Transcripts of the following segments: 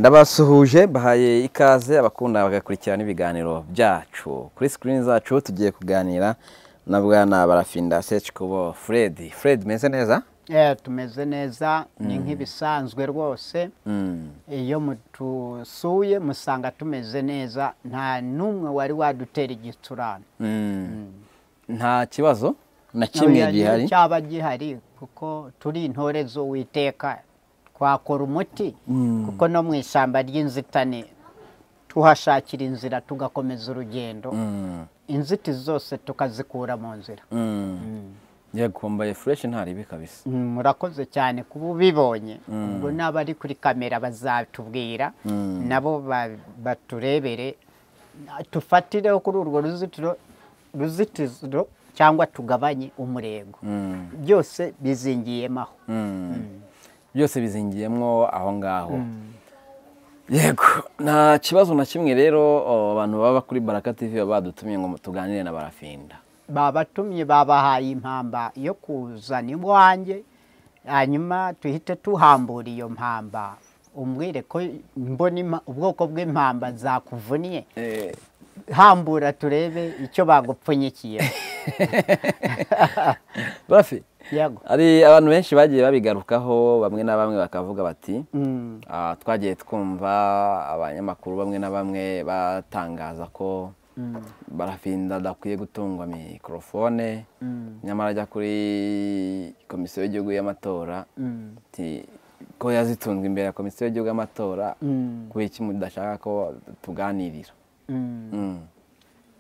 ndabasuhuje bahaye ikaze abakunda bagakurikirana ibiganiro byacu kuri sikirini zacu tugiye kuganira na bwana barafinda secikubo furedi furedi meze neza Eh, tumeze neza ni nk'ibisanzwe rwose iyo mutusuye musanga tumeze neza nta n'umwe wari wadutera igicurane nta kibazo na kimwe gihari cyaba gihari kuko turi intore z'uwiteka twakora umuti kuko no mu ishyamba ry'inzitane tuhashakira inzira tugakomeza urugendo Mm, inzitizi zose tukazikura mu nzira mm. yakumbaye fureshi ntaribi kabisa Mm, murakoze cyane kuba ubibonye ubwo n'abari kuri kamera bazatubwira nabo ba- baturebere tufatireho kuri urwo ruzitiro ruzitiro cyangwa tugabanye umurego Mm, byose bizingiyemo aho mm. byose bizingiyemo aho ngaho yego nta kibazo na kimwe rero o, abantu baba kuri baraka tv baba badutumye ngo tuganire na barafinda babatumye babahaye impamba yo kuzana iwanjye hanyuma tuhite tuhambura iyo mpamba umbwire ko mbona impa- ubwoko bw'impamba zakuvuniye hambura turebe icyo bagupfunyikiye bafi yego hari abantu benshi bagiye babigarukaho bamwe na bamwe bakavuga bati Mm, Ah, twagiye twumva abanyamakuru bamwe na bamwe batangaza ko barafinda adakwiye gutungwa mikorofone nyamara ajya kuri komisiyo y'igihugu y'amatora mm, ati ko yazitunzwe imbere ya komisiyo y'igihugu y'amatora mm, kubera iki mudashaka ko tuganirira mm. Mm,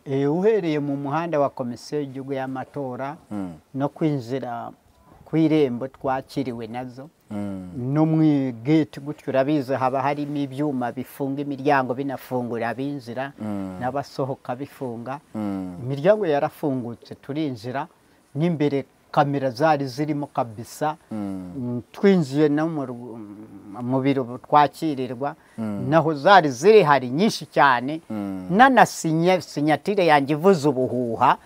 Eh, uhereye mu muhanda wa komisiyo y'igihugu y'amatora mm, no kwinjira ku irembo twakiriwe nazo mm, no mu igeti gutyo urabizi haba harimo ibyuma bifunga imiryango binafungura abinjira Mm. n'abasohoka bifunga mm, imiryango yarafungutse turinjira n'imbere kamera zari zirimo kabisa mm, Mm, twinjiye no mu ru- mu biro twakirirwa naho zari ziri hari nyinshi cyane mm. nanasinya sinyatire yanjye ivuze ubuhuha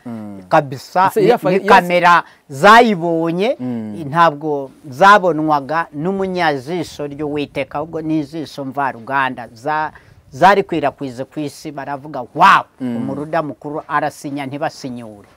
kabisa Ese ni- yafa- ni yas- kamera zayibonye Mm. ntabwo zabonwaga n'umunyajisho ry'uwiteka ahubwo n'ijisho mvaruganda za zarikwirakwize ku isi baravuga wawu umuruda mukuru arasinya ntibasinyure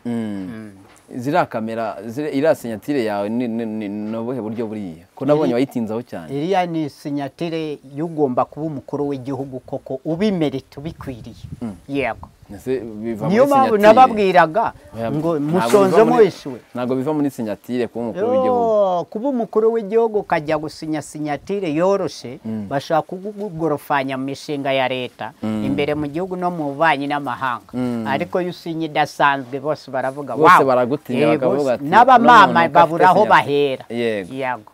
ziriya kamera ziri- iriya senyatire yawe ni- ni ni- ni ubuhe buryo buriya ko nabonye wayitinzaho cyane iriya ni sinyatire y'ugomba kuba umukuru w'igihugu koko ubimerite ubikwiriye yego Ese biva niyo muri mpamvu sinyatire. nababwiraga Oya, ngo ntabwo mushonze biva muri- muhishuwe ntabwo biva muri sinyatire kuba umukuru w'igihugu Yo, kuba umukuru w'igihugu ukajya gusinya sinyatire yoroshe bashaka kugorofanya mu mishinga ya leta imbere mu gihugu no mu bubanyi n'amahanga ariko iyo usinye idasanzwe bose baravuga Bose "Wow." baragutinya, Eh, bakavuga bose. ati, "Uno n'abamama muntu udafite babura aho sinyatire." bahera Yego. yego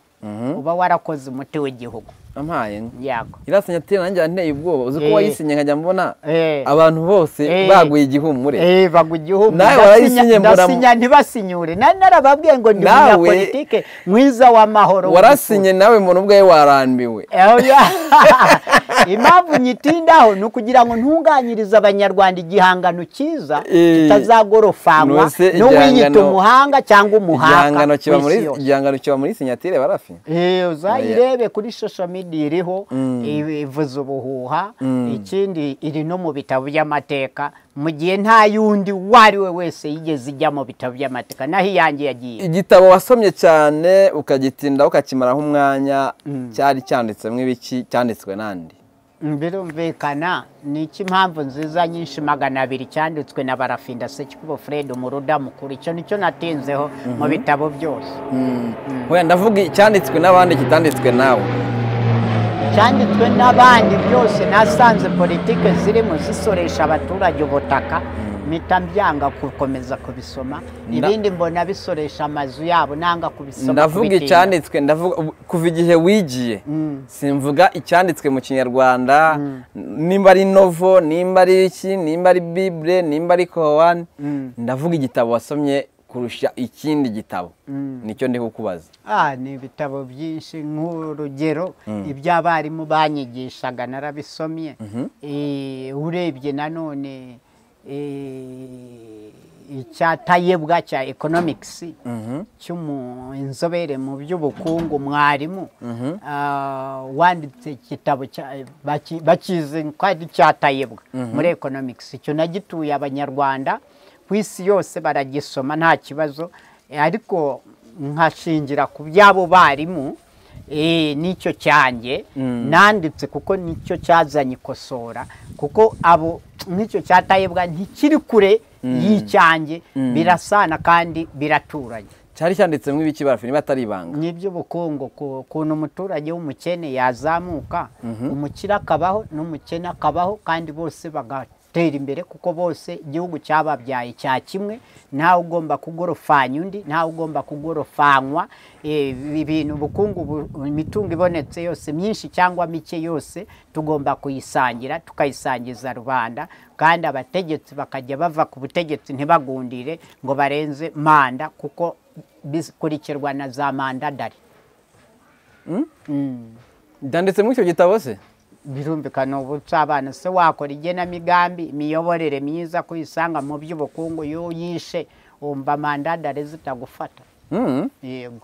uba warakoze umuti w'igihugu ampaye yego iriya senyatire nanjye yanteye ubwoba uzi ko Eh. wayisinye nkajya mbona Eh. abantu bose Eh. baguye igihumure Eh, bagwa igihugu Nawe Ndasinya- warayisinya mbura- ndasinya ntibasinyure nari narababwiye ngo ndi Nawe- umunyapolitike mwiza w'amahoro warasinye nawe muntu ubwawe warambiwe Oya. impamvu nyitindaho ni ukugira ngo ntunganyirize abanyarwanda igihangano cyiza Eh. kitazagorofanwa Nose n'uwiyita igihangano- umuhanga cyangwa umuhanga igihangano kiba ku muri isi yose. igihangano kiba muri sinyatire barafi Eh, uzayirebe kuri social media iriho i- ivuze ubuhuha ikindi iri no mu bitabo by'amateka mu gihe nta yundi uwo ari we wese yigeze ijya mu bitabo by'amateka naho iyanjye yagiye igitabo wasomye cyane ukagitinda ukakimaraho umwanya cyari cyanditsemo ibiki cyanditswe n'andi birumvikana ni iki impamvu nziza nyinshi magana abiri cyanditswe na barafinda sekikubo fred umuruda mukuru icyo nicyo natinzeho mu bitabo byose wenda ndavuga icyanditswe n'abandi kitanditswe nawe cyanditswe n'abandi byose nasanze politike zirimo zisoresha abaturage ubutaka mpita byanga gukomeza kubisoma ibindi mbona bisoresha amazu yabo nanga kubisoma ndavuga kubitinda. icyanditswe ndavuga ubu- kuva igihe wigiye simvuga icyanditswe mu kinyarwanda nimba ari novo nimba ari iki nimba ari bibure nimba ari korowani ndavuga igitabo wasomye kurusha ikindi gitabo nicyo ndi kukubaza Ah, ni ibitabo byinshi nk'urugero iby'abarimu banyigishaga narabisomye Eh, urebye nanone eh, icyatayebwa cya economics cy'inzobere mu by'ubukungu mwarimu ah, wanditse igitabo cya- baki- bakizi ko ari icyatayebwa muri economics icyo nagituye abanyarwanda ku isi yose baragisoma nta kibazo Eh, ariko nkashingira ku by'abo barimu eh, n'icyo cyanjye nanditse kuko nicyo cyazanye ikosora kuko abo nk'icyo cyatayebwa ntikiri kure y'icyanjye birasana kandi biraturanye cyari cyanditsemo ibiki barafu niba atari ibanga n'iby'ubukungu ku- ukuntu umuturage w'umukene yazamuka umukire akabaho n'umukene akabaho kandi bose bagatera imbere kuko bose igihugu cyababyaye cya kimwe ntawe ugomba kugorofanya undi ntawe ugomba kugorofanywa Eh, ibi bintu ubukungu bu- imitungo ibonetse yose myinshi cyangwa mike yose tugomba kuyisangira tukayisangiza rubanda kandi abategetsi bakajya bava ku butegetsi ntibagundire ngo barenze manda kuko bikurikirwa na za mandadari byanditsemo icyo gitabo se birumvikana ubu abana se wakora igenamigambi imiyoborere myiza kuyisanga mu by'ubukungu iyo yishe wumva mandadari zitagufata Mm. yego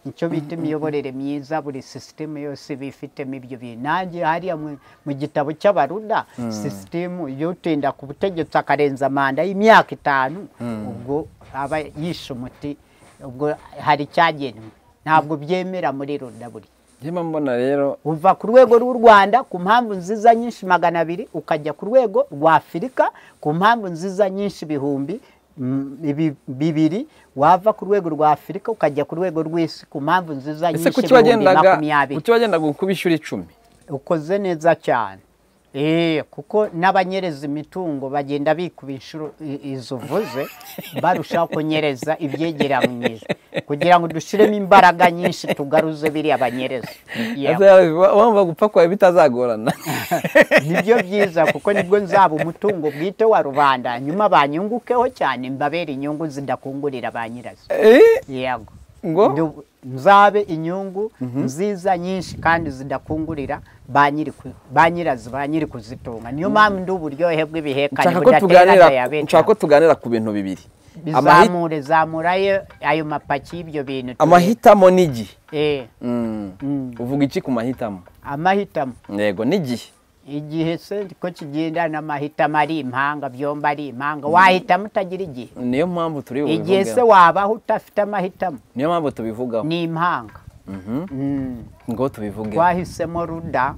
icyo bita imiyoborere myiza buri sisitemu yose iba ifitemo ibyo bintu nanjye hariya mu- mu gitabo cy'abaruda sisitemu iyo utinda ku butegetsi akarenza manda y'imyaka itanu ubwo aba yishe umuti ubwo hari icyagenwe ntabwo byemera muri ruda buri Njyewe mbona rero uva ku rwego rw'u Rwanda ku mpamvu nziza nyinshi magana abiri ukajya ku rwego rwa Afurika ku mpamvu nziza nyinshi ibihumbi mm, ibi- bibiri wava ku rwego rwa Afurika ukajya ku rwego rw'isi ku mpamvu nziza ese nyinshi kuki ibihumbi wagendaga makumyabiri kuki wagendaga ukuba inshuro icumi ukoze neza cyane Eh, kuko n'abanyereza imitungo bagenda bikuba inshuro i- izo uvuze barushaho kunyereza ibyegeranyiza kugira ngo dushiremo imbaraga nyinshi tugaruze biriya banyereza Yewe. Ese wa- wumva gupfa kwawe bitazagorana nibyo byiza kuko nibwo nzaba umutungo bwite wa rubanda nyuma banyungukeho cyane mbabere inyungu zidakungurira ba nyirazo Eh, yego ngo Ndu- nzabe inyungu nziza nyinshi kandi zidakungurira ba nyiri ku- ba nyirazo ba nyiri kuzitunga niyo mpamvu ndi uburyohe bw'ibihekane nshaka ko budatera tuganira dayabete nshaka ko tuganira ku bintu bibiri Amahi- bizamure zamurayo ayo mapaki y'ibyo bintu turebe. amahitamo n'igihe Eh, Mm. Mm. uvuga iki ku mahitamo amahitamo yego n'igihe igihe se ko kigendana amahitamo ari impanga byombi ari impanga wahitamo utagira igihe niyo mpamvu turi igihe se bubivugeho wabaho udafite amahitamo niyo mpamvu tubivugaho ni impanga Mhm. Mm. ngo tubivuge twahisemo ruda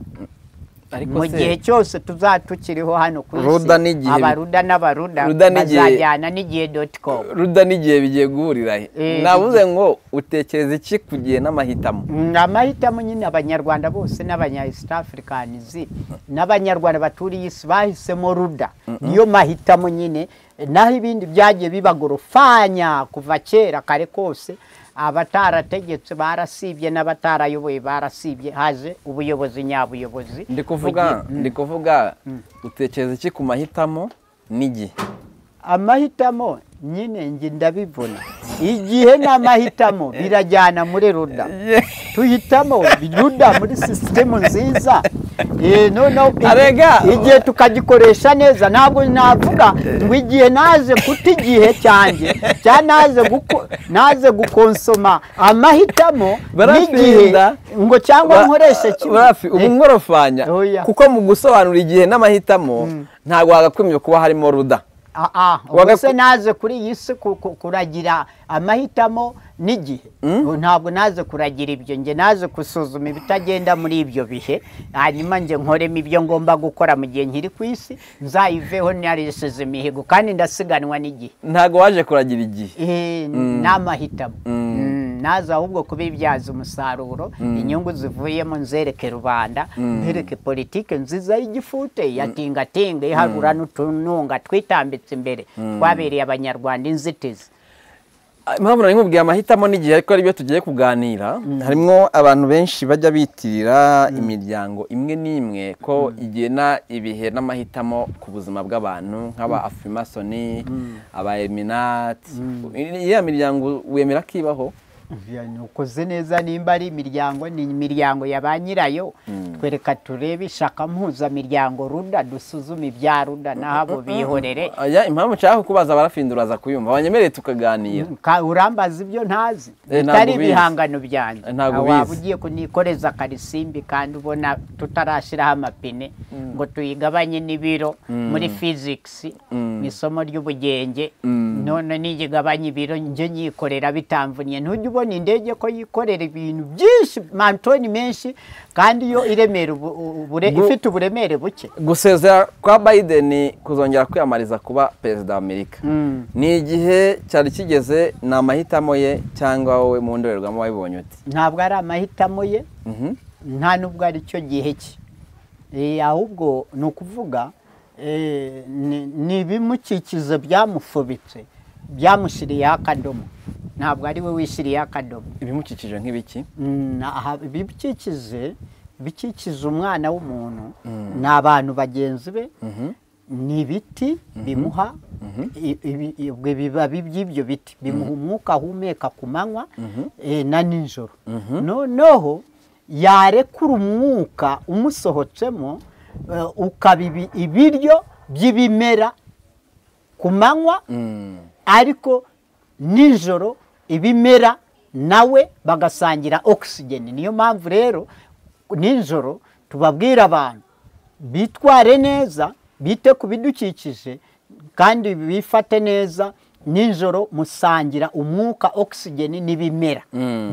ariko mu se gihe cyose tuzaba tukiriho hano ku isi Ruda n'igihe- abaruda n'abaruda Ruda n'igihe- bazajyana n'igihe doti komu ruda n'igihe bigiye guhurira he Eh, navuze ngo utekereza iki ku gihe n'amahitamo amahitamo nyine abanyarwanda bose n'abanya east africanizi n'abanyarwanda baturiye isi bahisemo ruda niyo mahitamo nyine naho ibindi byagiye bibagorofanya kuva kera kare kose abatarategetse barasibye n'abatarayoboye barasibye haje ubuyobozi nyabuyobozi ndi kuvuga ndi kuvuga utekereza iki ku mahitamo n'igihe amahitamo nyine njye ndabibona igihe n'amahitamo birajyana muri ruda tuhitamo ruda muri sisitemu nziza Eh, noneho i- Arega. igihe tukagikoresha neza ntabwo navuga ngo igihe naje kuta igihe cyanjye cya naje guko- naje gukonsoma amahitamo n'igihe Barafinda. ngo cyangwa Ba- nkoreshe kimwe Rafi, ubu Eh, nkorofanya Oya. kuko mu gusobanura igihe n'amahitamo ntabwo wagakwimye kuba harimo ruda Ah, ah, Waga- ubwo se naze kuri iyi si ku- ku- kuragira amahitamo n'igihe Ubu ntabwo naze kuragira ibyo njye naze gusuzuma ibitagenda muri ibyo bihe hanyuma njye nkoremo ibyo ngomba gukora mu gihe nkiri ku isi nzayiveho narisize imihigo kandi ndasiganwa n'igihe ntabwo waje kuragira igihe Eh, ni amahitamo Mm, naze ahubwo kubibyaza umusaruro inyungu zivuyemo nzereke rubanda nzereke politike nziza y'igifute yatingatinga iharura n'utununga twitambitse imbere twabereye abanyarwanda inzitizi impamvu nari nkubwiye amahitamo n'igihe ariko ari byo tugiye kuganira harimo abantu benshi bajya bitirira imiryango imwe n'imwe ko igena ibihe n'amahitamo ku buzima bw'abantu nk'aba afimasoni aba eminati iriya miryango wemera ko ibaho ukoze neza nimba ari imiryango ni imiryango ya ba nyirayo twereka turebe ishaka mpuzamiryango ruda dusuzume ibya ruda n'abo bihorere Aya, impamvu nshaka kukubaza barafindura aza kuyumva wanyemereye tukaganira Ka- urambaza ibyo ntazi Eh, ntabwo bitari ubizi. ibihangano byanjye Eh, ntabwo Nta waba ubizi. ugiye kunikoreza karisimbi kandi ubona tutarashyiraho amapine ngo tuyigabanye n'ibiro muri fizikisi mu isomo ry'ubugenge none nigigabanye ibiro njye nyikorera bitamvunye ntujya ubona indege ko yikorera ibintu byinshi mantoni menshi kandi yo iremera ubu- ubure- Gu- ifite uburemere buke gusezera kwa biden kuzongera kwiyamamariza kuba perezida w'amerika ni igihe cyari kigeze ni amahitamo ye cyangwa wowe mu ndorerwamo wabibonye uti ntabwo ari amahitamo ye Mhm. nta n'ubwo ari cyo gihe cye Eh, ahubwo ni ukuvuga eh, ni- ni ibimukikizo byamufubitse byamushyiriyeho akadomo ntabwo ari we wishyiriyeho akadomo ibimukikije nk'ibiki Mm, aha- ibikikize ibikikiza umwana w'umuntu ni abantu bagenzi be ni ibiti bimuha i- ibi- ibyo bibabi by'ibyo biti bimuha umwuka ahumeka ku manywa eh, na nijoro noneho yarekura umwuka umusohotsemo eh, ukaba ibi- ibiryo by'ibimera ku manywa ariko nijoro ibimera nawe bagasangira okisigeni niyo mpamvu rero nijoro tubabwira abantu bitware neza bite ku bidukikije kandi bifate neza nijoro musangira umwuka okisigeni n'ibimera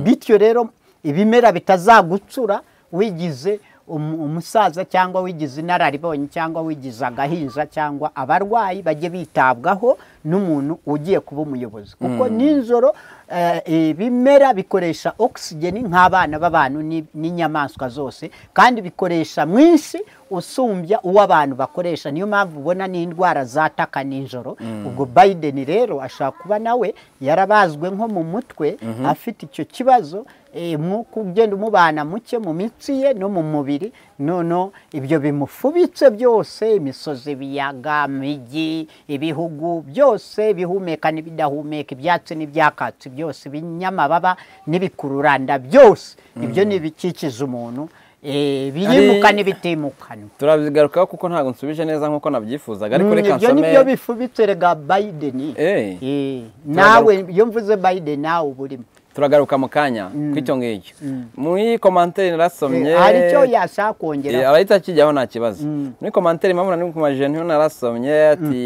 bityo rero ibimera bitazagucura wigize umu- umusaza cyangwa wigize inararibonye cyangwa wigize agahinja cyangwa abarwayi bajye bitabwaho n'umuntu ugiye kuba umuyobozi kuko nijoro eh, ibimera bikoresha okisigeni nk'abana b'abantu ni- n'inyamaswa zose kandi bikoresha mwinshi usumbya uwo abantu bakoresha niyo mpamvu ubona n'indwara zataka nijoro ubwo Biden rero ashobora kuba nawe yarabazwe nko mu mutwe afite icyo kibazo eh, umwuka ugenda umubana muke mu mitsi ye no mu mubiri noneho ibyo bimufubitse byose imisozi ibiyaga imijyi ibihugu byose bihumeka n'ibidahumeka ibyatsi n'ibyakatsi byose ibinyamababa n'ibikururanda byose ibyo ni ibikikiza umuntu eh, birimuka Ari- n'ibitimukanwa turabigarukaho kuko ntabwo nsubije neza nk'uko nabyifuzaga ariko Mm, reka ibyo ni byo nsome bifubitse rega Biden Eh. Eh, nawe iyo mvuze Biden nawe uba urimo turagaruka mu kanya kw'icyo ngicyo muri komantere narasomye Eh, hari icyo yashaka kongera arahita akijyaho nta kibazo muri komantere mpamvu nari kumaje niho narasomye ati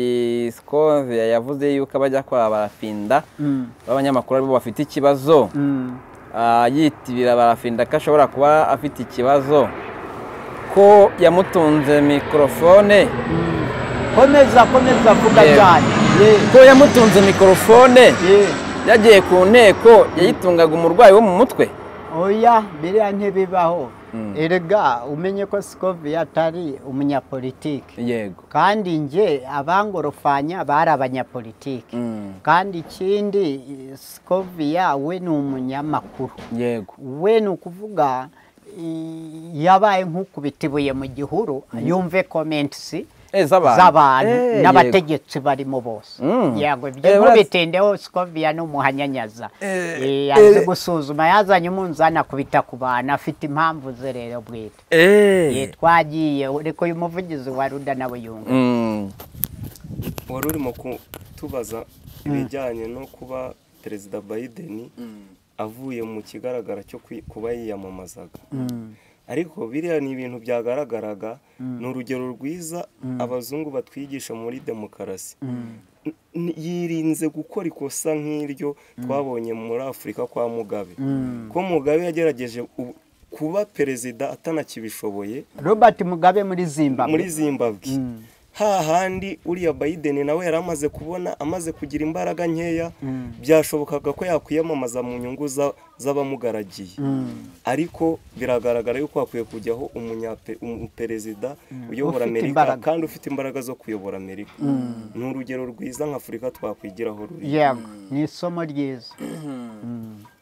scove yavuze yuko abajya kwa barafinda b'abanyamakuru aribo bafite ikibazo Ah, yitibira barafinda ko ashobora kuba afite ikibazo ko yamutunze mikorofone komeza komeza avuga Yego. cyane Eh, ko yamutunze mikorofone eh, yagiye ku nteko yayitungaga umurwayi wo mu mutwe oya biriya ntibibaho erega umenye ko Scovia atari umunyapolitike yego kandi nge abangorofanya bari abanyapolitike kandi ikindi eh, Scovia we ni umunyamakuru yego we ni ukuvuga i- yabaye nk'ukubita ibuye mu gihuru yumve komentisi Eh, z'abantu. z'abantu Eh, yego. n'abategetsi barimo bose Mm. yego ibyo Eh, urazi- ntubitindeho sikovia ni umuhanyanyaza Eh, Eh, eh. azi gusuzuma yazanye umunzani akubita ku bantu afite impamvu ze rero bwite Eh, twagiye ariko uyu muvugizi wa ruda nawe yunga Mm. wari urimo kutubaza ibijyanye no kuba perezida biden avuye mu kigaragara cyo kwi- kuba yiyamamazaga ariko biriya ni ibintu byagaragaraga ni urugero rwiza abazungu batwigisha muri demokarasi N- n- yirinze gukora ikosa nk'iryo twabonye muri afurika kwa mugabe ko mugabe yagerageje u- kuba perezida atanakibishoboye robert mugabe muri zimbabwe muri zimbabwe hahandi uriya Biden nawe yari amaze kubona amaze kugira imbaraga nkeya byashobokaga ko yakwiyamamaza mu nyungu za- z'abamugaragiye ariko biragaragara yuko hakwiye kujyaho umunyape- umuperezida uyobora Ufite amerika imbaraga. kandi ufite imbaraga zo kuyobora amerika ni urugero rwiza nka afurika twakwigiraho ruri yego ni isomo ryiza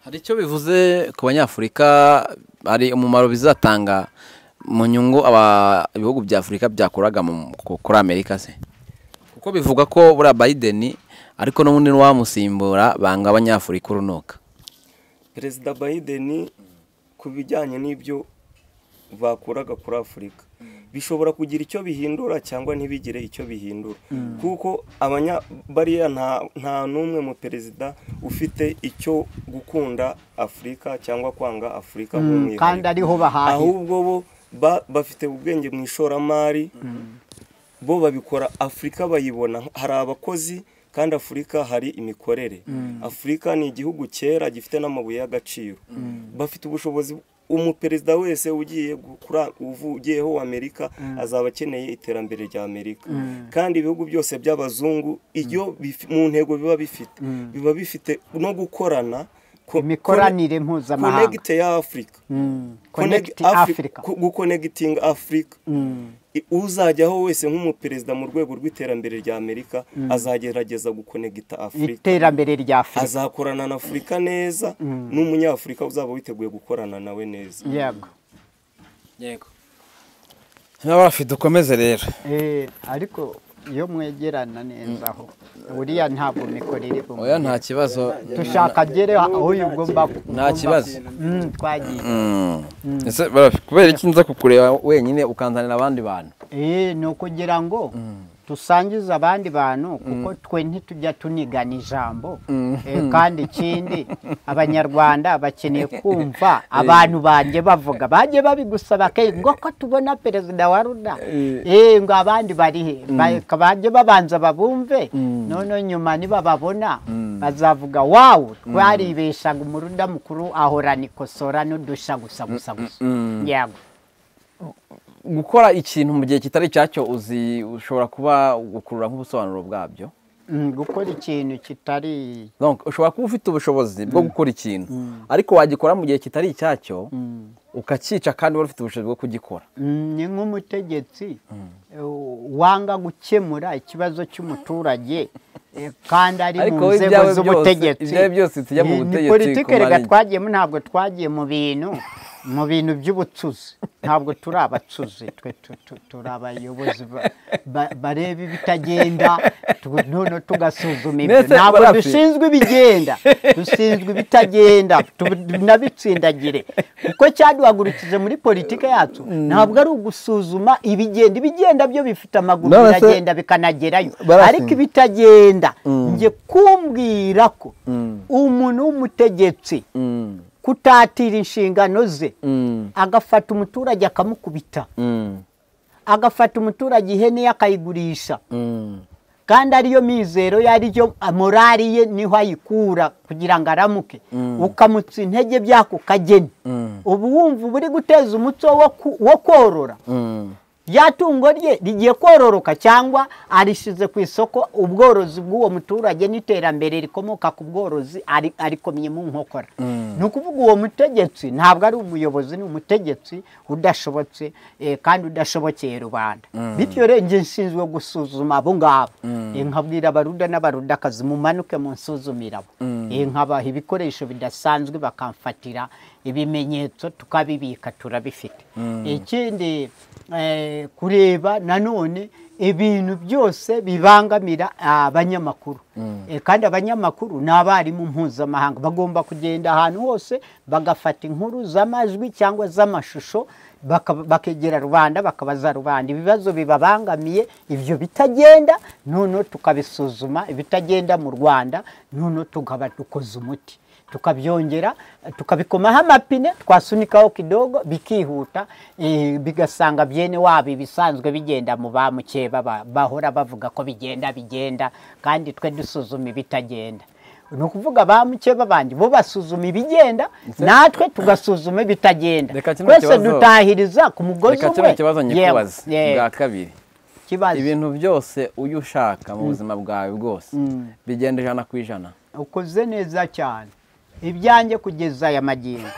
hari icyo bivuze ku banyafurika hari umumaro bizatanga mu nyungu aba- ibihugu bya afurika byakuraga mu- ku- kuri amerika se kuko bivuga ko buriya biden ariko n'ubundi n'uwamusimbura banga abanyafurika urunuka perezida biden ku bijyanye n'ibyo bakuraga kuri afurika bishobora kugira icyo bihindura cyangwa ntibigire icyo bihindura kuko abanya bariya nta nta n'umwe mu perezida ufite icyo gukunda afurika cyangwa kwanga afurika kandi ariho bahahira ahubwo bo ba- bafite ubwenge mu ishoramari bo babikora afurika bayibona hari abakozi kandi afurika hari imikorere afurika ni igihugu cyera gifite n'amabuye y'agaciro bafite ubushobozi umuperezida wese ugiye gukura uvugiyeho w'amerika azaba akeneye iterambere rya amerika kandi ibihugu byose by'abazungu iyo bifi- mu ntego biba bifite biba bifite no gukorana ko- imikoranire mpuzamahanga konegite ya afurika Connect Connect Afri- Africa. ku- gukonegitinga afurika I- uzajyaho wese nk'umuperezida mu rwego rw'iterambere rya amerika azagerageza gukonegita afurika iterambere rya afurika azakorana na afurika neza n'umunyafurika uzaba witeguye gukorana nawe neza yego yego niba bafite ukomeze rero Eh, ariko iyo mwegerana neza aho buriya ntabwo mikorere oya nta kibazo tushaka agere aho ugomba nta kibazo Mm, twagiye Ese barafi, kubera iki nza kukureba wenyine ukanzanira abandi bantu Eh, ni ukugira ngo dusangize abandi bantu kuko twe ntitujya tunigana ijambo Eh, kandi ikindi abanyarwanda bakeneye kumva abantu banjye bavuga bajye babigusaba kenshi ngo ko tubona perezida wa ruda Eh, ngo abandi bari he Ba- bajye babanza babumve noneho nyuma nibababona bazavuga wawu twaribeshaga umuruda mukuru ahorana ikosora n'udusha gusa gusa gusa yego gukora ikintu mu gihe kitari icyacyo uzi ushobora kuba gukurura nk'ubusobanuro bwabyo Mm, gukora ikintu kitari Donc, ushobora kuba ufite ubushobozi bwo gukora ikintu ariko wagikora mu gihe kitari icyacyo ukacyica kandi wari ufite ubushobozi bwo kugikora Mm, ni nk'umutegetsi eh, wanga gukemura ikibazo cy'umuturage eh, kandi ari Ariko mu we nzego ibyawe byose- z'ubutegetsi ibyawe byose tujya mu Ni- butegetsi ni politiki kumara reka iki? twagiyemo ntabwo twagiye mu bintu mu bintu by'ubucuzi ntabwo turi abacuzi twe tu- tu- turi abayobozi ba- ba- bareba ibitagenda tu- noneho tugasuzuma ibyo Mwese ntabwo barafi. dushinzwe ibigenda dushinzwe ibitagenda tu- nabitsindagire kuko cyaduhagurukije muri politiki yacu ntabwo ari ugusuzuma ibigenda ibigenda byo bifite amaguru None se- biragenda bikanagerayo Barafi. ariko bitagenda njye kumbwira ko umuntu w'umutegetsi kutatira inshingano ze agafata umuturage akamukubita agafata umuturage ihene ye akayigurisha kandi ariyo mizero ye ariyo morari ye niho ayikura kugira ngo aramuke ukamutsa intege by'ako kageni ubu wumva uba uri guteza umuco wo ku- wo korora rya tungo rye rigiye kororoka cyangwa arishyize ku isoko ubworozi bw'uwo muturage n'iterambere rikomoka ku bworozi ari- arikomye mu nkokora ni ukuvuga uwo mutegetsi ntabwo ari umuyobozi ni umutegetsi udashobotse eh, kandi udashobokeye rubanda bityo rero njye nshinzwe gusuzuma abo ngabo Eh, nkabwira abaruda n'abarudakazi mumanuke munsuzumire abo Eh, nkabaha ibikoresho bidasanzwe bakamfatira ibimenyetso tukabibika turabifite ikindi eh, kureba nanone ibintu byose bibangamira abanyamakuru Eh, kandi abanyamakuru ni abarimu mpuzamahanga bagomba kugenda ahantu hose bagafata inkuru z'amajwi cyangwa z'amashusho baka- bakegera rubanda bakabaza rubanda ibibazo bibabangamiye ibyo bitagenda noneho tukabisuzuma ibitagenda mu rwanda noneho tukaba dukoze umuti tukabyongera tukabikomaho amapine twasunikaho kidogo bikihuta eh, bigasanga byene wabo ibisanzwe bigenda mu ba mukeba ba- bahora bavuga ko bigenda bigenda kandi twe dusuzuma ibitagenda ni ukuvuga ba mukeba bandi bo basuzuma ibigenda natwe tugasuzuma ibitagenda Reka kino twese kibazo- dutahiriza ku mugozi reka kino umwe kibazo Yewe, nyikubaza yewe, bwa kabiri kibazo ibintu byose ujya ushaka mu buzima bwawe bwose bigenda ijana ku ijana ukoze neza cyane ibyanjye kugeza aya magingo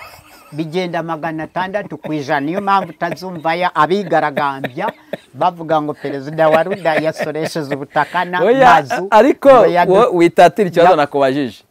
bigenda magana atandatu ku ijana niyo mpamvu utazumva ya abigaragambya bavuga ngo perezida wa ruda yasoresheje ubutaka na- Oya, n'amazu ariko ngo yadu- wo- witatira ikibazo Ya- nakubajije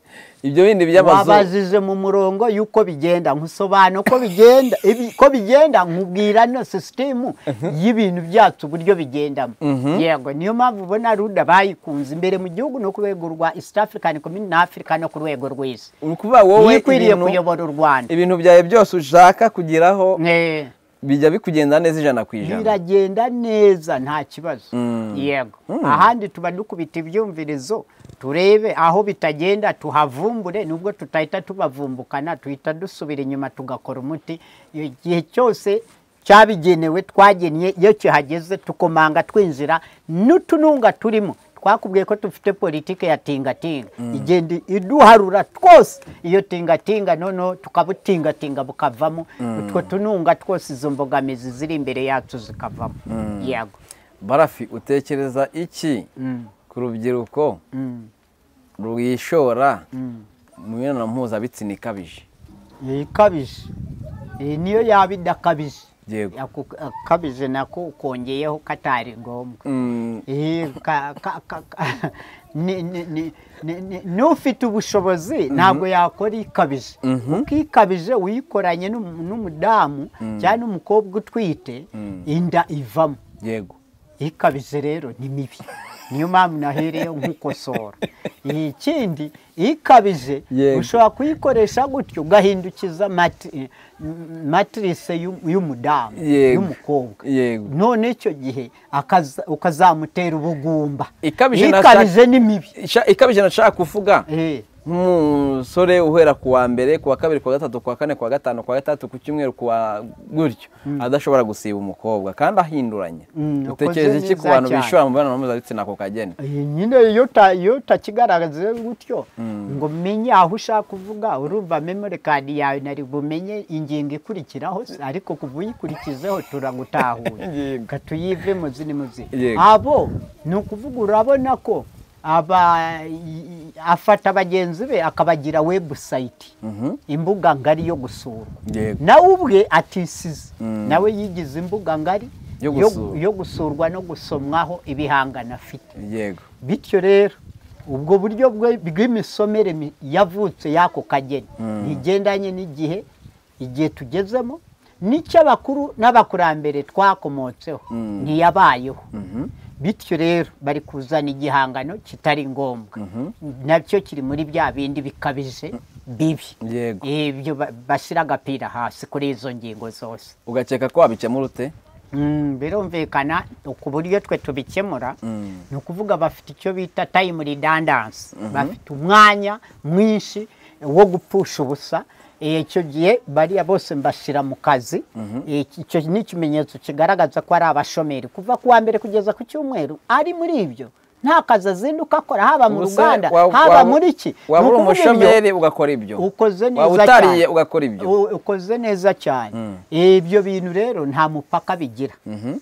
ibyo bindi by'amazuru wabajije mu murongo y'uko bigenda nkusobanura uko bigenda ibi- ko bigenda nkubwira no sisitemu y'ibintu byacu uburyo bigendamo yego niyo mpamvu ubona ruda bayikunze imbere mu gihugu no ku rwego rwa east african community na africa no ku rwego rw'isi ni ukuvuga wowe niyo ikwiriye ibintu- kuyobora u rwanda ibintu byawe byose ushaka kugeraho Eh. bijya bikugenda neza ijana ku ijana biragenda neza nta kibazo Mm. yego ahandi tuba dukubita ibyumvirizo turebe aho bitagenda tuhavumbure nubwo tutahita tubavumbukana tuhita dusubira inyuma tugakora umuti igihe cyose cyabigenewe twagennye iyo kihageze tukomanga twinjira n'utununga turimo twakubwiye ko dufite politike ya tingatinga igenda iduharura twose iyo tingatinga noneho tukabutingatinga bukavamo utwo tununga twose izo mbogamizi ziri imbere yacu zikavamo yego barafi utekereza iki ku rubyiruko rwishora mu mibonano mpuzabitsina ikabije iyi ikabije iyi niyo yaba idakabije Yego. Ako- akabije nako kongeyeho katari ngombwa Mm, Iyi ka- ka- ka- ka- ni- ni- ni- ni- ni- n'ufite ubushobozi ntabwo yakora ikabije kuko ikabije uyikoranye n'umu- n'umudamu cyangwa n'umukobwa utwite inda ivamo yego ikabije rero ni mibi niyo mpamvu nahereyeho nk'ukosora iyi ikindi ikabije Yego. ushobora kuyikoresha gutyo ugahindukiza mati- matirise y'u- y'umudamu Yego. y'umukobwa Yego. none icyo gihe akaza- ukazamutera ubugumba Ikabije na- ikabije ni mibi Isha- ikabije nashaka kuvuga Eh, nk'umusore uhera ku wa mbere ku wa kabiri ku wa gatatu ku wa kane ku wa gatanu ku wa gatandatu ku cyumweru ku wa gutyo adashobora gusiba umukobwa kandi ahinduranya Mm, utekereza ukoze iki ku neza bantu cyane. bishora mu mibonano mpuzabitsina ako kageni iyi nyine iyo uta- iyo utakigaragaza gutyo ngo menye aho ushaka kuvuga urumva memori kadi yawe nari bumenye ingingo ikurikiraho se, ariko kuva uyikurikizeho turagutahura Yego. reka tuyivemo zini mu zindi Yego. abo ni ukuvuga urabona ko aba i- afata bagenzi be akabagira webusayiti imbuga ngari yo gusurwa Yego. nawe ubwe atisize nawe yigize imbuga ngari Yo yo- gusura. yo gusurwa no gusomwaho ibihangano afite yego bityo rero ubwo buryo bwe- bw'imisomere mi- yavutse y'ako kageni ntigendanye n'igihe igihe tugezemo n'icyo abakuru n'abakurambere twakomotseho ntiyabayeho bityo rero bari kuzana igihangano kitari ngombwa nacyo kiri muri bya bindi bikabije bibi Yego. ibyo ba- bashyira agapira hasi kuri izo ngingo zose ugakeka ko wabikemura ute Mm, birumvikana ku buryo twe tubikemura ni ukuvuga bafite icyo bita time redundancy bafite umwanya mwinshi wo gupfusha ubusa Eh, icyo gihe bariya bose mbashyira mu kazi Eh, icyo ni ikimenyetso kigaragaza ko ari abashomeri kuva ku wa mbere kugeza ku cyumweru ari muri ibyo nta kazi azinduka akora haba mu Ubuse ruganda waba- haba waba- muri iki Ni waba uri ukuvuga ibyo- umushomeri ugakora ibyo ukoze neza waba utariye ugakora ibyo U- ukoze neza cyane ibyo bintu rero nta mupaka bigira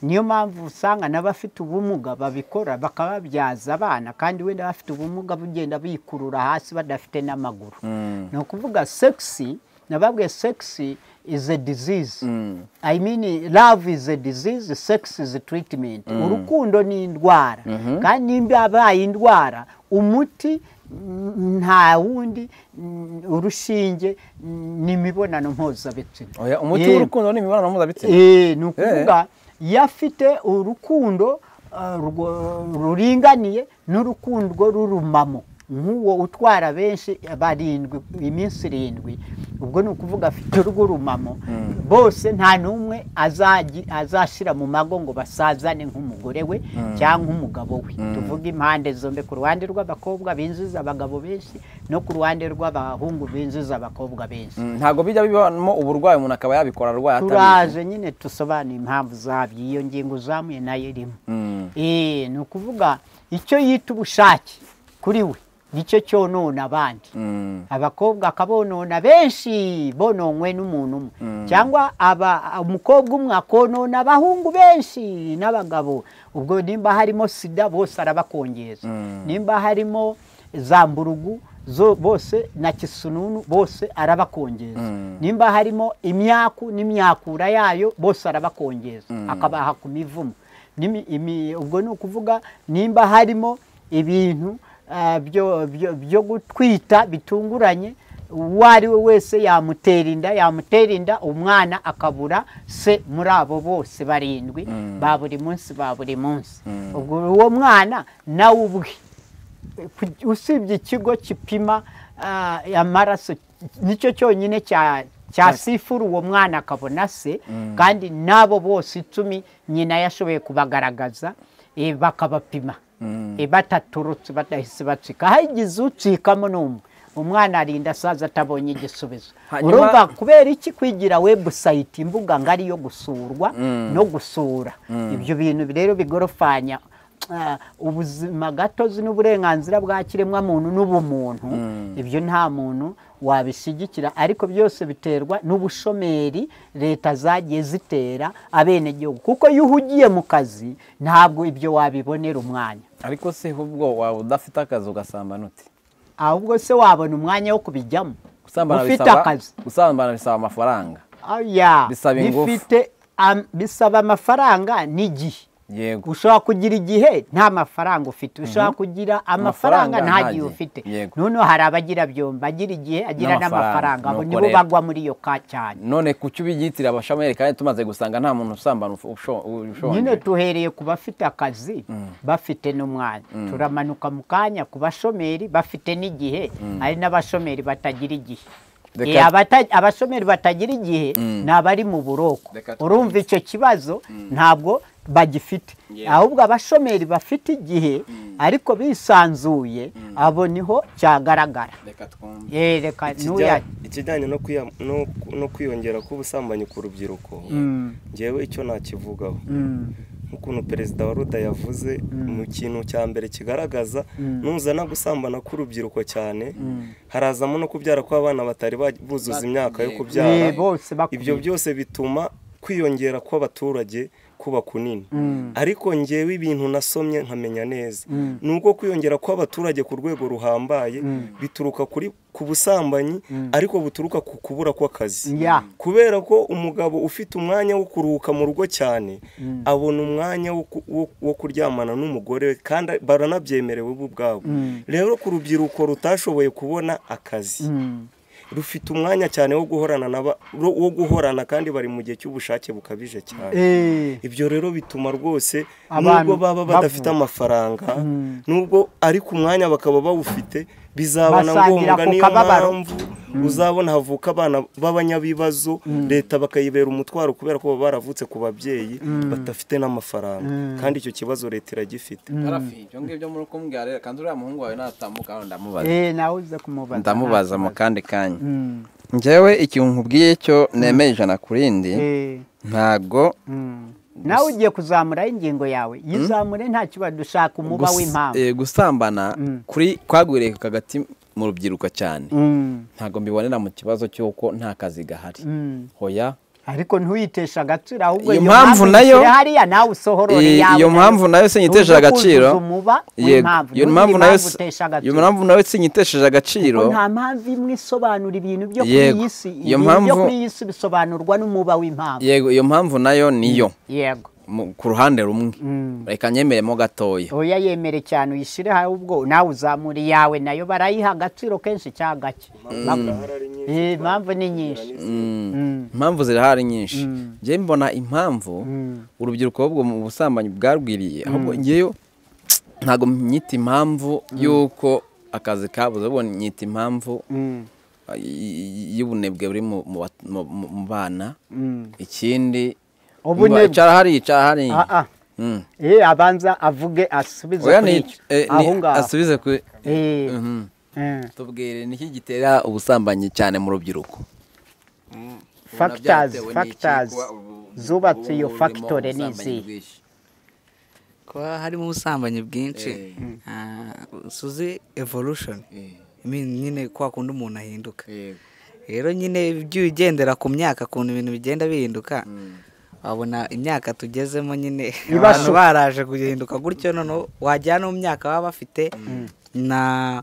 niyo mpamvu usanga n'abafite ubumuga babikora bakababyaza abana kandi wenda abafite ubumuga bugenda bikurura hasi badafite n'amaguru ni ukuvuga sexy nababwiye sexy is a disease i mean love is a disease sex is a treatment urukundo ni indwara kandi nimba yabaye indwara umuti n- nta wundi n- urushinge n- ni imibonano mpuzabitsina Oya, umuti Yego. w'urukundo ni imibonano mpuzabitsina Eh, ni ukuvuga iyo afite urukundo ah, rwo- ruringaniye n'urukundo rurumamo nk'uwo utwara benshi barindwi iminsi irindwi ubwo ni ukuvuga afite urwo rumamo bose nta n'umwe azagi- azashyira mu mago ngo basazane nk'umugore we cyangwa umugabo we tuvuge impande zombi ku ruhande rw'abakobwa binjiza abagabo benshi no ku ruhande rw'abahungu binjiza abakobwa benshi Mm, ntabwo bijya bibamo uburwayi umuntu akaba yabikora arwaye atabizi turaje nyine dusobanura impamvu zabyo iyo ngingo uzamuye nayo irimo Mm. Eh, ni ukuvuga icyo yita ubushake kuri we nicyo cyonona abandi Mm, abakobwa akabonona benshi bononwe n'umuntu umwe cyangwa aba- umukobwa umwe akonona abahungu benshi n'abagabo ubwo nimba harimo sida bose arabakongeza nimba harimo za mburugu zo bose na kisununu bose arabakongeza nimba harimo imyaku n'imyakura yayo bose arabakongeza akabaha ku mivumo Nimi- imi- ubwo ni ukuvuga nimba harimo ibintu ah, byo- byo- byo gutwita bitunguranye uwo ari we wese yamutera inda yamutera inda umwana akabura se muri abo bose barindwi ba buri munsi ba buri munsi ubwo uwo mwana nawe ubwe ku- usibye ikigo gipima ah, amaraso nicyo cyonyine cya cyasifura uwo mwana akabona se kandi n'abo bose icumi nyina yashoboye kubagaragaza eh, bakabapima Eh, bataturutse badahise bacika hagize ucikamo n'umwe umwana arinda asaza atabonye igisubizo Hanyuma- urumva kubera iki kwigira webusayiti imbuga ngari yo gusurwa no gusura ibyo bintu rero bigorofanya ah, ubuzima gatozi n'uburenganzira bwa kiremwamuntu n'ubumuntu ibyo nta muntu wabishyigikira ariko byose biterwa n'ubushomeri leta zagiye zitera abenegihugu kuko iyo uhugiye mu kazi ntabwo ibyo wabibonera umwanya ariko se ubwo waba udafite akazi ugasambana uti ahubwo se wabona umwanya wo kubijyamo gusambana ufite bisaba- akazi gusambana bisaba amafaranga Oya, Bisaba ingufu. bifite am- bisaba amafaranga n'igihe yego ushobora kugira igihe nta mafaranga ufite ushobora kugira amafaranga nta gihe ufite Yego. noneho hari abagira byombi agira igihe agira N'amafaranga, n'amafaranga abo nuko nibo rero. bagwa muri iyo ka cyane none kuki ubiyitira abashameri kandi tumaze gusanga nta muntu usambana usho- ushonje nyine tuhereye ku bafite akazi bafite n'umwanya turamanuka mu kanya ku bashomeri bafite n'igihe hari n'abashomeri batagira igihe Reka- Eh, abata- abashomeri batagira igihe ni abari mu buroko Reka tukomeze. urumva icyo kibazo ntabwo bagifite Yeah. ahubwo abashomeri bafite igihe ariko bisanzuye abo niho cyagaragara reka twumve Eh, reka Ikijya- ntuya- ikijyanye no kwiya- no- no kwiyongera kw'ubusambanyi ku rubyiruko ngewe icyo nakivugaho nk'ukuntu perezida wa ruda yavuze mu kintu cya mbere kigaragaza nuzana gusambana k'urubyiruko cyane harazamo no kubyara kw'abana batari ba- buzuza imyaka yo Yego. Eh, kubyara bose ibyo bakwiye byose bituma kwiyongera kw'abaturage kuba kunini ariko ngewe ibintu nasomye nkamenya neza ni uko kwiyongera kw'abaturage ku rwego ruhambaye bituruka kuri ku busambanyi ariko buturuka ku kubura kw'akazi Yeah. kubera ko umugabo ufite umwanya wo kuruhuka mu rugo cyane abona umwanya wo ku- wo- wo kuryamana n'umugore we kandi baranabyemerewe bo ubwabo rero ku rubyiruko rutashoboye kubona akazi rufite umwanya cyane wo guhorana n'aba- ro- wo guhorana kandi bari mu gihe cy'ubushake bukabije cyane Eh. ibyo rero bituma rwose Abantu nubwo baba badafite bavuga. amafaranga nubwo ariko umwanya bakaba bawufite bizabona Basangira ngombwa ku niyo kababaro. mpamvu uzabona havuka abana b'abanyabibazo leta bakayibera umutwaro kubera ko baba baravutse ku babyeyi badafite n'amafaranga kandi icyo kibazo leta iragifite harafi ibyo ngibyo muri kumbwira rero kandi uriya muhungu wawe natambuka hano ndamubaza Eh, nawe uze kumubaza ndamubaza mu kandi kanya njyewe ikintu nkubwiye cyo nemeye ijana ku rindi Eh. ntago nawe ugiye kuzamuraho ingingo yawe yizamure nta kibazo dushaka umuba gus- w'impamvu eh, gusambana kuri kwagwiriye hagati mu rubyiruko cyane Mm, ntago mbibonera mu kibazo cy'uko nta kazi gahari mm. hoya ariko ntuyitesha agaciro ahubwo Iyo mpamvu nayo- uyishyire hariya nawe usohorore Eh, iyawe iyo nayo. mpamvu nayo sinyitesha Uze agaciro kuzuza umuba Yego, w'impamvu iyo ntugire mpamvu nayo si- utesha iyo agaciro mpamvu nayo sinyitesheje agaciro Kuko nta mpamvu imwe isobanura ibintu byo kuri Yego, iyi si iyo ibintu byo mpamvu- kuri iyi si bisobanurwa n'umuba w'impamvu yego iyo mpamvu nayo niyo yego mu- ku ruhande rumwe reka nyemeremo gatoya oya yemere cyane uyishyire ahubwo nawe uzamura iyawe nayo barayiha agaciro kenshi cyangwa gake Eh, impamvu ni nyinshi impamvu zirahari nyinshi njyewe mbona impamvu urubyiruko ahubwo mu busambanyi bwarwiriye ahubwo ngeyo ntabwo nyita impamvu y'uko akazi kabuze ahubwo nyita impamvu ah, y- y- y'ubunebwe buri mu- mu bat- mu- mu- mu bana ikindi Ubunebwe. carahari carahari Ah, ah. Mm. Eh, abanza avuge asubize oya kuri ni icyo eh, ni- aho ngaho asubize ku Eh, Mhm. eh, tubwire niki gitera ubusambanyi cyane mu rubyiruko factors factors zubatse iyo factore n'izihe kuba harimo ubusambanyi bwinshi ah, suzi evolution I mean, nyine kwa kundi umuntu ahinduka rero nyine ibyo ugendera ku myaka ukuntu ibintu bigenda bihinduka wabona imyaka tugezemo nyine abantu baraje guhinduka gutyo noneho wajyana mu myaka baba bafite na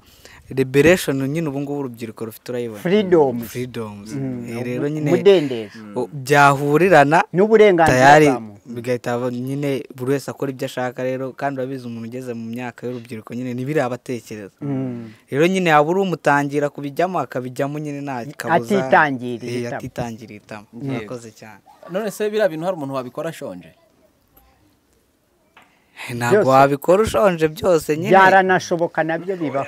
liberesheni nyine ubu ngubu urubyiruko rufite urayibona Freedoms. firidomuzi rero nyine umudendezo o- byahurirana n'uburenganzira tayari bwa muntu bigahita aba- nyine buri wese akora ibyo ashaka rero kandi urabizi umuntu ugeze mu myaka y'urubyiruko nyine ntibiri abatekereza rero nyine waba uri umutangira kubijyamo akabijyamo nyine nta kabuza Atitangiriye Eh, itama. atitangiriye itama murakoze cyane none se biriya bintu hari umuntu wabikora ashonje ntabwo wabikora ushonje byose nyine byaranashoboka nabyo bibaho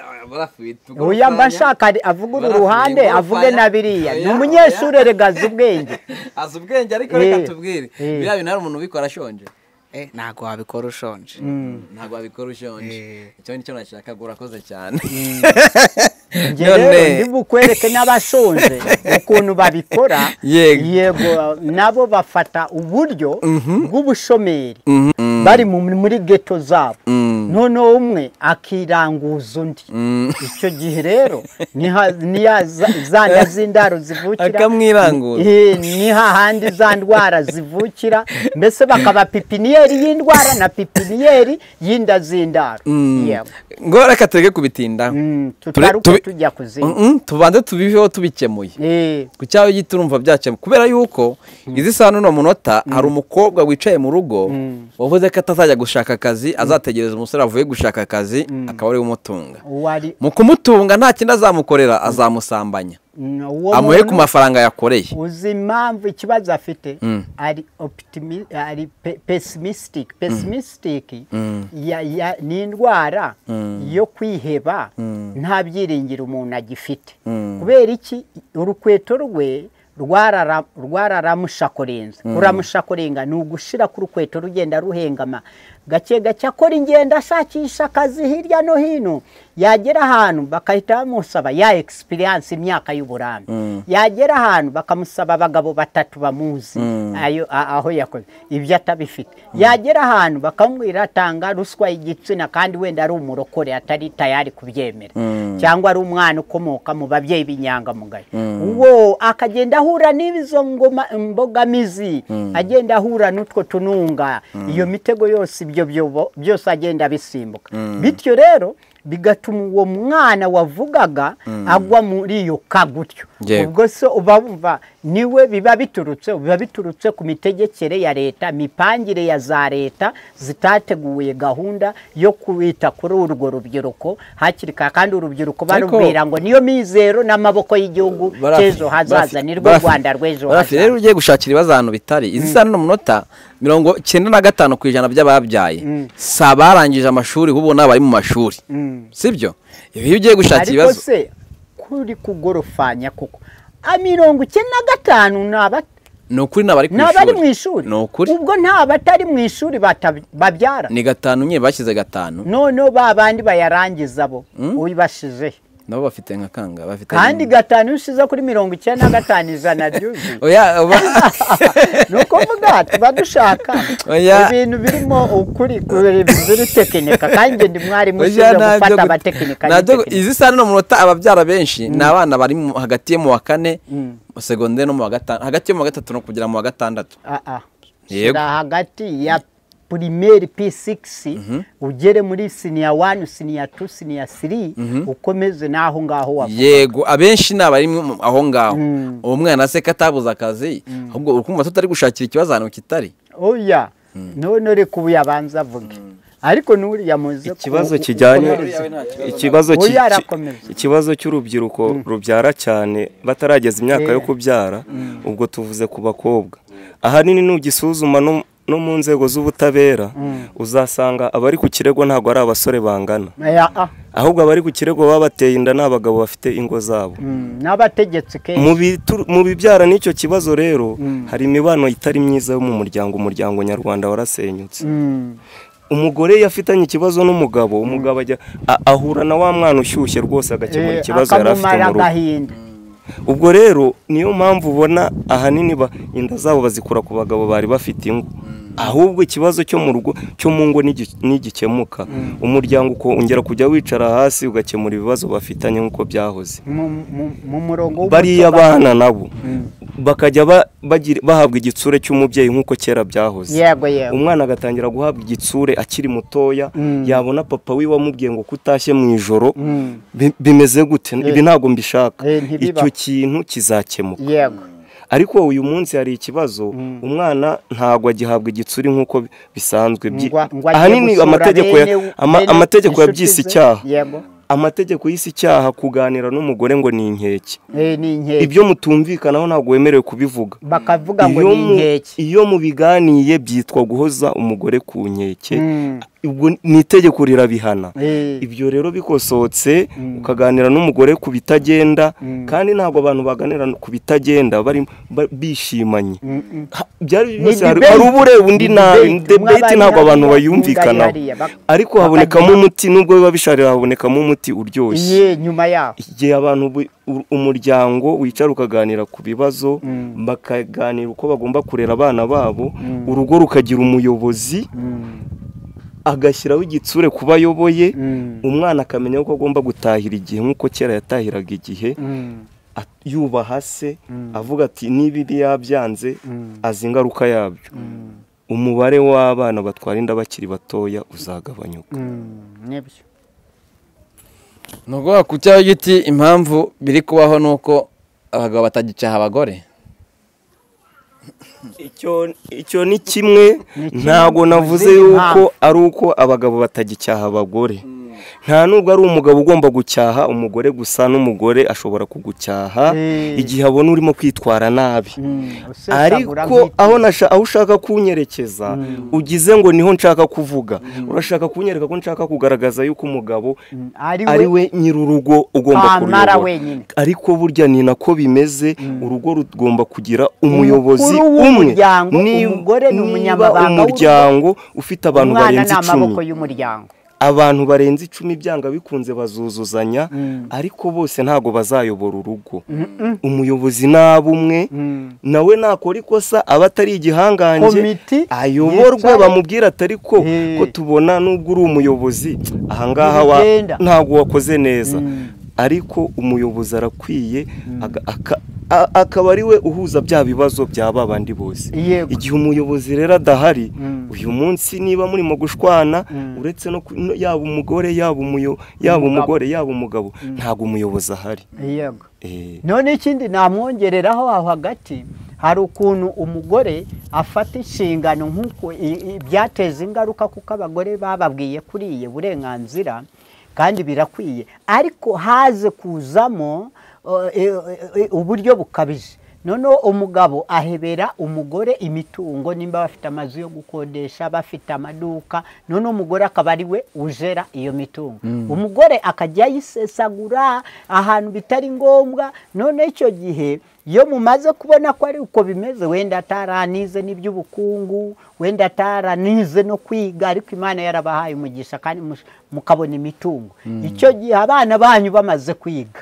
Oya, uyu mba ashaka ari- avuge uru Barafite ruhande ingofanya. avuge na biriya ni Oya, umunyeshuri oya. erega azi ubwenge azi ubwenge ariko Eh, reka tubwire eh. biriya bintu hari umuntu ubikora ashonje Eh, ntabwo wabikora ushonje ntabwo wabikora ushonje Eh. icyo nicyo nashaka ngo urakoze cyane Njye rero ndi bukwereke n'abashonje ukuntu babikora Yego. yego nabo bafata uburyo bw'ubushomeri bari mu- muri geto zabo noneho umwe akiranguza undi icyo gihe rero niha- niya- za- za nda z'indaro zivukira Akamwiranguza. Eh, ni hahandi za ndwara zivukira mbese bakaba pipiniyeri y'indwara na pipiniyeri y'inda z'indaro Yego. ngo reka tureke kubitindaho Mm, Ture- tutaruka tubi- tujya kuzindi Mm, mm, tubanze tubiveho tubikemuye Eh, ku cyaho gito urumva byakemuye kubera yuko izi saa n'uno munota hari umukobwa wicaye mu rugo wavuze ko atazajya gushaka akazi azategereza umusore avuye gushaka akazi akaba ariwe umutunga wari mu kumutunga nta kindi azamukorera azamusambanya mm, uwo amuhe ku muntu mafaranga yakoreye uzi impamvu ikibazo afite ari optimi ari pe- pessimistic pessimistic ya- ya- ni indwara yo kwiheba nta byiringiro umuntu agifite kubera iki urukweto rwe rwarara- rwararamushakorenze kuramushakorenga ni ugushira ku rukweto rugenda ruhengama gake gake akora ingendo ashakisha akazi hirya no hino yagera ahantu bagahita bamusaba ya egisipiriyanse imyaka y'uburambe yagera ahantu bakamusaba abagabo batatu bamuzi ayo- a- aho yakoze ibyo atabifite yagera ahantu bakamubwira atanga ruswa y'igitsina kandi wenda ari umurokore atari tayari kubyemera cyangwa ari umwana ukomoka mu babyeyi b'inyangamugayo uwo akagenda ahura n'izo ngoma imbogamizi agenda ahura n'utwo tununga iyo mitego yose ibyo byobo- byose agenda bisimbuka bityo rero bigatuma uwo mwana wavugaga agwa muri iyo ka gutyo Yego. ubwo se uba wumva niwe biba biturutse biba biturutse ku mitegekere ya leta mipangire ya za leta zitateguye gahunda yo kwita kuri urwo rubyiruko hakiri kare kandi urubyiruko Ariko- barubwira ngo niyo mizero n'amaboko y'igihugu cy'ejo hazaza ni rwo rwanda rw'ejo hazaza rero hazaza ugiye gushakira ibibazo ahantu bitari izi saa n'uno munota mirongo cyenda na gatanu ku ijana by'ababyaye si abarangije amashuri ahubwo ni abari mu mashuri sibyo ibi iyo ugiye gushaka ariko ibibazo se kuri kugorofanya kuko a mirongo icyenda na gatanu ni abata ni ukuri ni abari ku ni abari mu ishuri ishuri ni ukuri ubwo nta batari mu ishuri bata- babyara ni gatanu nyine bashyize gatanu noneho ba bandi bayarangiza bo ubibashizeho nabo bafite nka kanga bafite kandi gatanu ushize kuri mirongo icyenda na gatanu ijana byuzuye oya oba ni ukuvuga tuba dushaka Oya. ibintu birimo ukuri biri tekinika kandi njye ndi mwarimu Oya, ushinzwe ntabyo gufata gu- abatekinika ntabyo gu- n'itekinika izi saa n'uno munota ababyara benshi ni abana bari mu- hagati yo mu wa kane mu segonderi no mu wa gatanu hagati yo mu wa gatatu no kugera mu wa gatandatu Ah, ah. Yego. Shyira hagati ya primeri p6 ugere muri siniya wani siniya tu siniya siri ukomeze n'aho ngaho wava yego abenshi ni abari mu- aho ngaho uwo mwana se ko atabuze akazi ahubwo uri kumva tutari gushakira ikibazo ahantu kitari oya none reka ubu yabanza avuge ariko n'uriya muze ku- ikibazo u- kijyanye ukomereze. ikibazo Oya, ki- ki- arakomeza. ikibazo cy'urubyiruko rubyara cyane batarageza imyaka yo Eh. kubyara ubwo tuvuze ku bakobwa ahanini nugisuzuma no- no mu nzego z'ubutabera uzasanga abari ku kirego ntabwo ari abasore bangana Oya, ah. ahubwo abari ku kirego baba bateye inda ni abagabo bafite ingo zabo Mm, n'abategetsi kenshi Mu bitu- mu bibyara n'icyo kibazo rero hari imibano itari myiza yo mu muryango umuryango nyarwanda warasenyutse Mm, umugore yafitanye ikibazo n'umugabo umugabo ajya a- ahura na wa mwana ushyushye rwose agakemura eh, ikibazo yari afite akamumara mu rugo agahinda ubwo rero niyo mpamvu ubona ahanini ba- inda zabo bazikura ku bagabo bari bafite ingo ahubwo ikibazo cyo mu rugo cyo mu ngo nigi- nigikemuka umuryango ukongera kujya wicara hasi ugakemura ibibazo bafitanye nk'uko byahoze mu mu- mu murongo w'umuco bariya ba- abana nabo bakajya ba- bagira- bahabwa igitsure cy'umubyeyi nk'uko kera byahoze yego yego umwana agatangira guhabwa igitsure akiri mutoya Mm. yabona papa we wamubwiye ngo kutashye mu ijoro Mm. bi- bimeze gute ibi ntabwo mbishaka Eh, ntibiba. icyo kintu kizakemuka yego ariko uyu munsi hari ikibazo umwana ntabwo agihabwa igitsure nk'uko bi- bisanzwe Byi- Ngwa- ngwa agiye ahanini gusura amategeko ya- bene- ama- bene amategeko inshuti ze. yabyise icyaha yego amategeko y'isi icyaha kuganira n'umugore ngo ni inkeke Eh, ni inkeke ibyo mutumvikanaho ntabwo wemerewe kubivuga bakavuga ngo Iyo ni mu- inkeke iyo mubiganiye byitwa guhoza umugore ku nkeke Mm. ubwo ni itegeko rirabihana Eh, ibyo rero bikosohotse ukaganira n'umugore ku bitagenda kandi ntabwo abantu baganira ku bitagenda bari ba- bishimanye mm, Ha- byari Ni byose hari debate. hari ubureba undi Ni nabi debate. debate Umwe ntabwo abari abantu hariya, bayumvikanaho undi ari hariya. Bak- ariko habonekamo umuti nubwo biba bisharira habonekamo umuti uryoshye iye nyuma yaho igihe abantu bu- u- umuryango wicara ukaganira ku bibazo bakaganira uko bagomba kurera abana babo urugo rukagira umuyobozi agashyiraho igitsure ku bo ayoboye umwana akamenya ko agomba gutahira igihe nk'uko kera yatahiraga igihe Mm. at- yubaha se avuga ati niba ibi yabyanze azi ingaruka yabyo umubare w'abana batwara inda bakiri batoya uzagabanyuka Mm, nibyo ni ukuvuga ku cyaho giti impamvu biri kubaho ni uko abagabo batagicaha abagore icyo icyo ni kimwe ntabwo navuze yuko ari uko abagabo batagicyaha abagore nta nubwo ari umugabo ugomba gucyaha umugore gusa n'umugore ashobora kugucyaha Eh. igihe abona urimo kwitwara nabi usesagura ariko nk'iki. aho nasha- aho ushaka kunyerekeza ugize ngo niho nshaka kuvuga urashaka kunyereka ko nshaka kugaragaza yuko umugabo ari ari we we nyir'urugo ugomba Amara kuruyobora wenyine. ariko burya ni nako bimeze urugo rugomba kugira umuyobozi Umukuru umwe w'umuryango, Ni- umugore ni umunyamabanga niba w'urugo, umuryango ufite abantu umwana barenze ni amaboko icumi y'umuryango abantu barenze icumi byanga bikunze bazuzuzanya ariko bose ntabwo bazayobora urugo umuyobozi nabi umwe nawe nakora ikosa aba atari igihangange Komiti ayoborwe yicare. bamubwira atari ko Eh. ko tubona nubwo uri umuyobozi ahangaha wa- Ntibigenda. ntabwo wakoze neza ariko umuyobozi arakwiye aga- aka- a- akaba ari we uhuza bya bibazo bya ba bandi bose Yego. igihe umuyobozi rero adahari uyu munsi niba murimo gushwana uretse no ku- no- yaba umugore yaba umuyo yaba umugore yaba umugabo ntabwo umuyobozi ahari yego Eh, none ikindi namwongereraho aho hagati hari ukuntu umugore afata inshingano nk'uko i- i- byateza ingaruka kuko abagore bababwiye kuriye burenganzira kandi birakwiye ariko haze kuzamo uh, e- e- uburyo bukabije noneho umugabo ahebera umugore imitungo nimba bafite amazu yo gukodesha bafite amaduka noneho umugore akaba ari we ujera iyo mitungo umugore akajya ayisesagura ahantu bitari ngombwa noneho icyo gihe iyo mumaze kubona ko ari uko bimeze wenda ataranize n'iby'ubukungu wenda ataranize no kwiga ariko imana yarabahaye umugisha kandi mush- mukabona imitungo icyo gihe abana banyu bamaze kwiga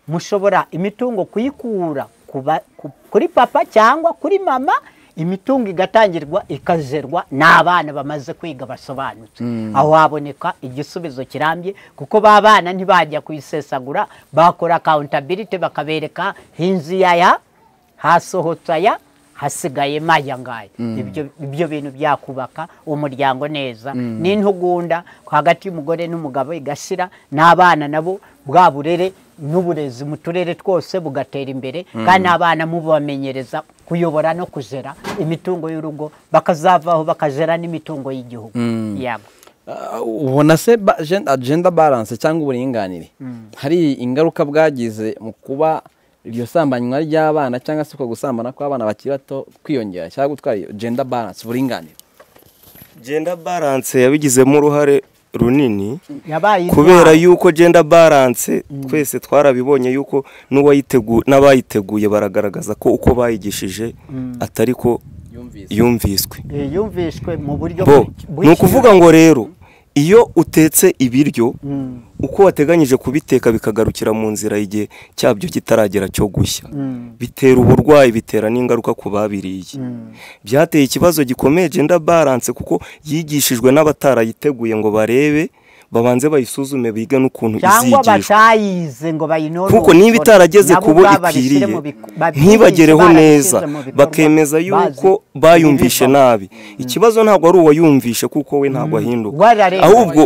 mushobora imitungo kuyikura ku ba- ku- kuri papa cyangwa kuri mama imitungo igatangirwa ikazerwa n'abana bamaze kwiga basobanutse aho haboneka igisubizo kirambye kuko ba bana ntibajya kuyisesagura bakora accountability bakabereka hinzi yaya hasohotse aya hasigaye maya ngaya ibyo ibyo bintu byakubaka umuryango neza n'intugunda hagati y'umugore n'umugabo igashira n'abana nabo bwa burere n'uburezi mu turere twose bugatera imbere kandi abana mubamenyereza kuyobora no kujera imitungo y'urugo bakazavaho bakajera n'imitungo y'igihugu yabo Ah, ubona se ba- gen- agenda balance cyangwa uburinganire hari ingaruka bwagize mu kuba iryo sambanywa ry'abana cyangwa se uko gusambana kw'abana bakiri bato kwiyongera cyangwa gutwara iyo gender balance uburinganire genda balance yabigizemo uruhare runini yabaye kubera yuko genda balance twese twarabibonye yuko n'uwayitegu- n'abayiteguye baragaragaza ko uko bayigishije atari ko yumvise yumviswe intwaro. Eh, yumvishwe mu buryo bo bw'iki- ni ukuvuga ngo rero iyo utetse ibiryo uko wateganyije kubiteka bikagarukira mu nzira igihe cyabyo kitaragera cyo gushya bitera uburwayi bitera n'ingaruka ku babiriye byateye ikibazo gikomeye genda baranse kuko yigishijwe n'abatarayiteguye ngo barebe babanze bayisuzume bige n'ukuntu cyangwa izigishwa batayize ngo bayinorore kuko niba itarageze ku bo ikwiriye ntibagereho neza bakemeza yuko bayumvishe nabi ikibazo ntabwo ari uwayumvishe kuko we ntabwo ahinduka Wararenga. ahubwo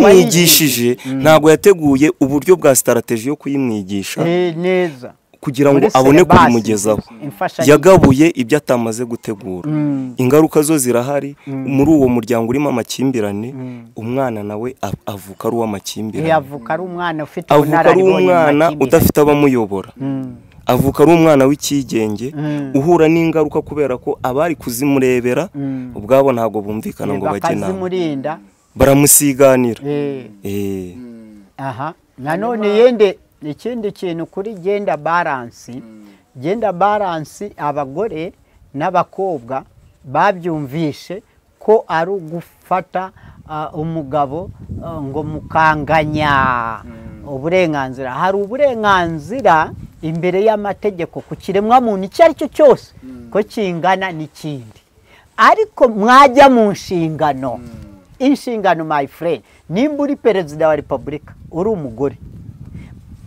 uwayimwigishije ntabwo yateguye uburyo bwa sitarategi yo kuyimwigisha Eh, neza kugira ngo Muri abone syllabus, kubimugezaho imfashanyigisho. yagabuye ibyo atamaze gutegura ingaruka zo zirahari muri uwo muryango urimo amakimbirane umwana nawe av- avuka ari uw'amakimbirane Eh, avuka ari umwana ufite avuka ari ubunararibonye mu umwana makindye. udafite abamuyobora avuka ari umwana w'icyigenge uhura n'ingaruka kubera ko abari kuzimurebera ubwabo ntabwo bumvikana ngo bajye inama bakazimurinda baramusiganira eh, Eh, aha nanone yende ikindi kintu kuri genda baransi genda baransi abagore n'abakobwa babyumvishe ko ari ugufata ah, umugabo ah, ngo mukanganya uburenganzira hari uburenganzira imbere y'amategeko ku kiremwamuntu icyo ari cyo cyose ko kingana n'ikindi ariko mwajya mu nshingano inshingano my friend nimba uri perezida wa repubulika uri umugore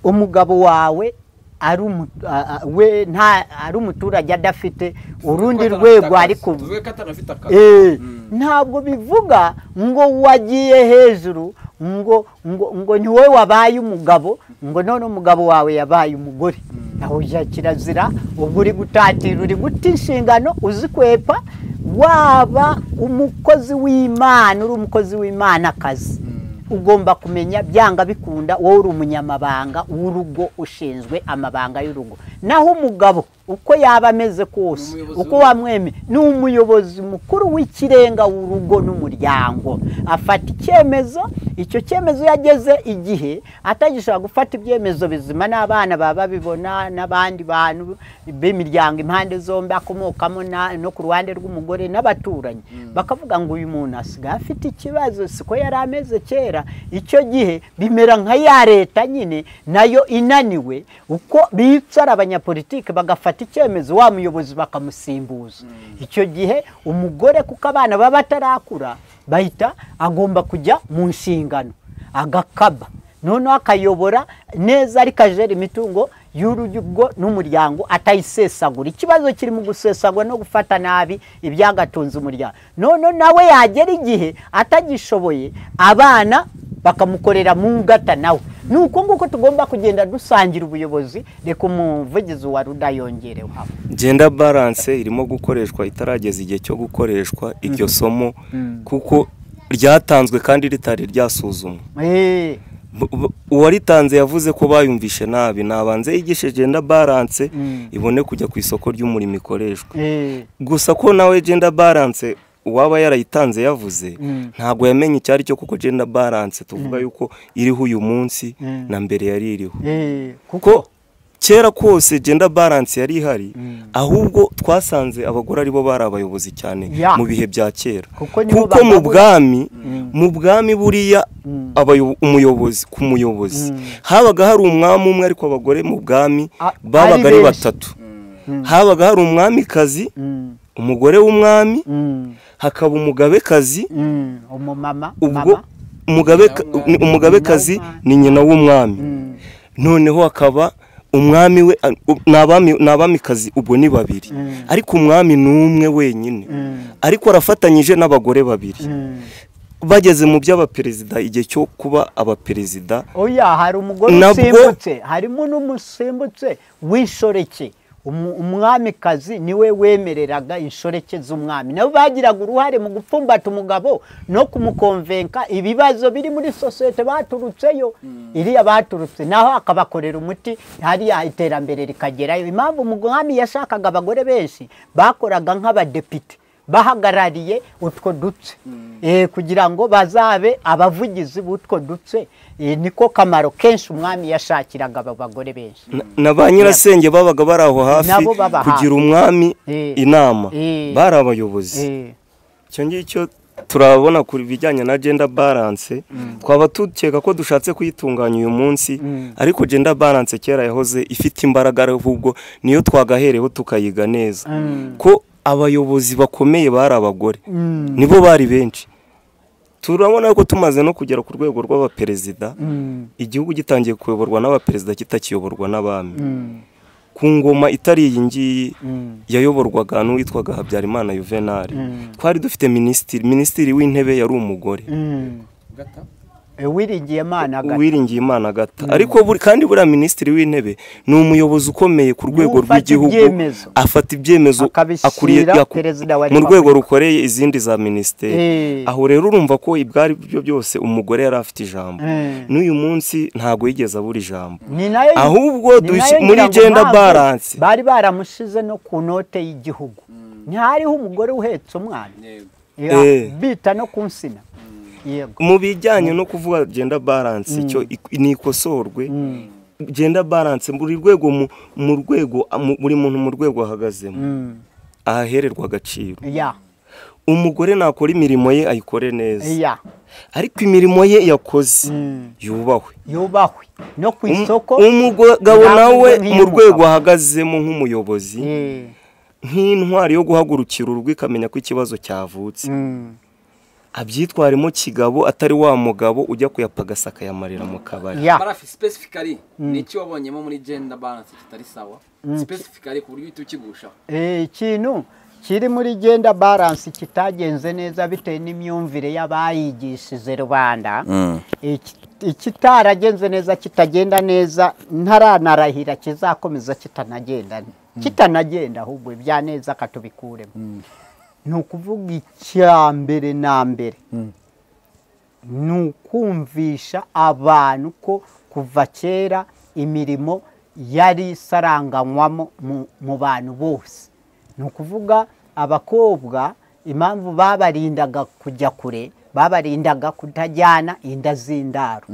umugabo wawe ari umu- a- a- we nta ari umuturage adafite urundi rwego ari kuva ko atanafite akazi Eh, ntabwo bivuga ngo wagiye hejuru ngo ngo ngo ni wowe wabaye umugabo ngo none umugabo wawe yabaye umugore aho ujya kirazira ubwo uri gutatira uri guta inshingano uzikwepa waba umukozi w'imana uri umukozi w'imana akazi ugomba kumenya byanga bikunda wowe uri umunyamabanga w'urugo ushinzwe amabanga y'urugo naho umugabo uko yaba ameze kose uko wamwemeye ni umuyobozi mukuru w'ikirenga w'urugo n'umuryango afata icyemezo icyo cyemezo iyo ageze igihe atagishobora gufata ibyemezo bizima n'abana baba babibona n'abandi bantu b'imiryango impande zombi akomokamo na- no ku ruhande rw'umugore n'abaturanyi bakavuga ngo uyu muntu asigaye afite ikibazo siko yari ameze kera icyo gihe bimera nka ya leta nyine nayo inaniwe uko bicara abanyapolitike bagafata icyemezo wa muyobozi bakamusimbuza icyo gihe umugore kuko abana baba batarakura bahita agomba kujya mu nshingano agakaba noneho akayobora neza ariko ajera imitungo y'urugo n'umuryango atayisesagura ikibazo kiri mu gusesagura no gufata nabi ibyagatunze umuryango noneho nawe yagera igihe atagishoboye abana bakamukorera mu ngata nawe ni uko nguko tugomba kugenda dusangira ubuyobozi reka umuvugizi wa ruda yongereho genda baranse irimo gukoreshwa itarageza igihe cyo gukoreshwa iryo somo kuko ryatanzwe kandi ritari ryasuzumwa Eh, B- b- uwaritanze yavuze ko bayumvishe nabi nabanze yigishe genda baranse ibone kujya ku isoko ry'umurimo ikoreshwa eh, gusa ko nawe genda baranse uwaba yarayitanze yavuze ntabwo yamenye icyo ari cyo kuko genda baranse tuvuga yuko iriho uyu munsi na mbere yari iriho eh, kuko ko kera kose genda baranse yari ihari ahubwo twasanze abagore aribo bari abayobozi cyane Ya. mu bihe bya kera Kuko nibo kuko mu bagabura. bwami mu bwami buriya abayo- umuyobozi ku muyobozi habaga hari umwami umwe ariko abagore mu bwami A- babaga ari ari benshi. batatu habaga hari umwamikazi Mm, umugore w'umwami mm, hakaba umugabekazi mm, umumama ubwo mama. umugabe ni- umugabekazi ni nyina w'umwami noneho akaba umwami we a- u- ni abami- ni abamikazi ubwo ni babiri ariko umwami ni umwe wenyine ariko arafatanyije n'abagore babiri bageze mu by'abaperezida igihe cyo kuba abaperezida oya hari umugore Nabwo- usimbutse harimo n'umusimbutse w'inshoreke Umu- umwamikazi niwe wemereraga inshoreke z'umwami nabo bagiraga uruhare mu gupfumbata umugabo no kumukonvenka ibibazo biri muri sosiyete baturutseyo iriya baturutse naho akabakorera umuti hariya iterambere rikagerayo impamvu umwami yashakaga abagore benshi bakoraga nk'abadepite bahagarariye utwo dutse Eh, kugira ngo bazabe abavugizi b'utwo dutse Eh, niko kamaro kenshi umwami yashakiraga aba bagore benshi na- na ba nyirasenge babaga bari aho hafi Nabo baba hafi. kugira umwami Eh. inama Eh. bari abayobozi Eh, icyo ngicyo turabona ku bijyanye na genda baranse twaba dukeka ko dushatse kuyitunganya uyu munsi ariko genda baranse kera yahoze ifite imbaraga ahubwo niyo twagahereho tukayiga neza ko abayobozi bakomeye bari abagore nibo bari benshi turabona ko tumaze no kugera ku rwego rw'abaperezida igihugu gitangiye kuyoborwa n'abaperezida kitakiyoborwa n'abami ku ngoma itari iyi ngiyi yayoborwaga n'uwitwaga habyarimana yuvenali twari dufite minisitiri minisitiri w'intebe yari umugore uwiringiye imana agata uwiringiye imana agata ariko buri- kandi buriya minisitiri w'intebe ni umuyobozi ukomeye ku rwego Ufata rw'igihugu ibyemezo. afata ibyemezo Akabishyira akuriye yaku- perezida wa mu rwego repubulika. rukoreye izindi za minisiteri Eh. aho rero urumva ko ibwari byo byose umugore yari afite ijambo Eh. n'uyu munsi ntabwo yigeze abura ijambo ni nayo ahubwo ni dush- nayo muri ngira ngo gender ntabwo balance. bari baramushize no ku note y'igihugu ntihariho umugore uhetse umwana Ya, Eh. bita no ku nsina yego mu bijyanye no kuvuga genda baranse icyo ik- ni ikosorwe genda baranse buri rwego mu mu rwego mu- buri muntu mu rwego ahagazemo ahahererwa agaciro ya umugore nakora imirimo ye ayikore neza ya ariko imirimo ye yakoze yubahwe yubahwe no ku Um- isoko umugabo ntabwo nawe mu nkimuka. rwego ahagazemo nk'umuyobozi Eh, nk'intwari yo guhagurukira urugo ikamenya ko ikibazo cyavutse mm, abyitwaremo kigabo atari wa mugabo ujya kuyapagasaka akayamarira mu kabari ya barafi specifically ni iki wabonyemo muri gender balance kitari sawa specifically ku buryo uhita ukigushaho Eh, ikintu kiri muri genda baransi kitagenze neza bitewe n'imyumvire y'abayigishije rubanda Iki- ikitaragenze neza kitagenda neza ntaranarahira kizakomeza kitanagenda kitanagenda ahubwo ibya neza katubikuremo ni ukuvuga icya mbere na mbere ni ukumvisha abantu ko kuva kera imirimo yari isaranganywamo mu- mu bantu bose ni ukuvuga abakobwa impamvu babarindaga kujya kure babarindaga kutajyana inda z'indaro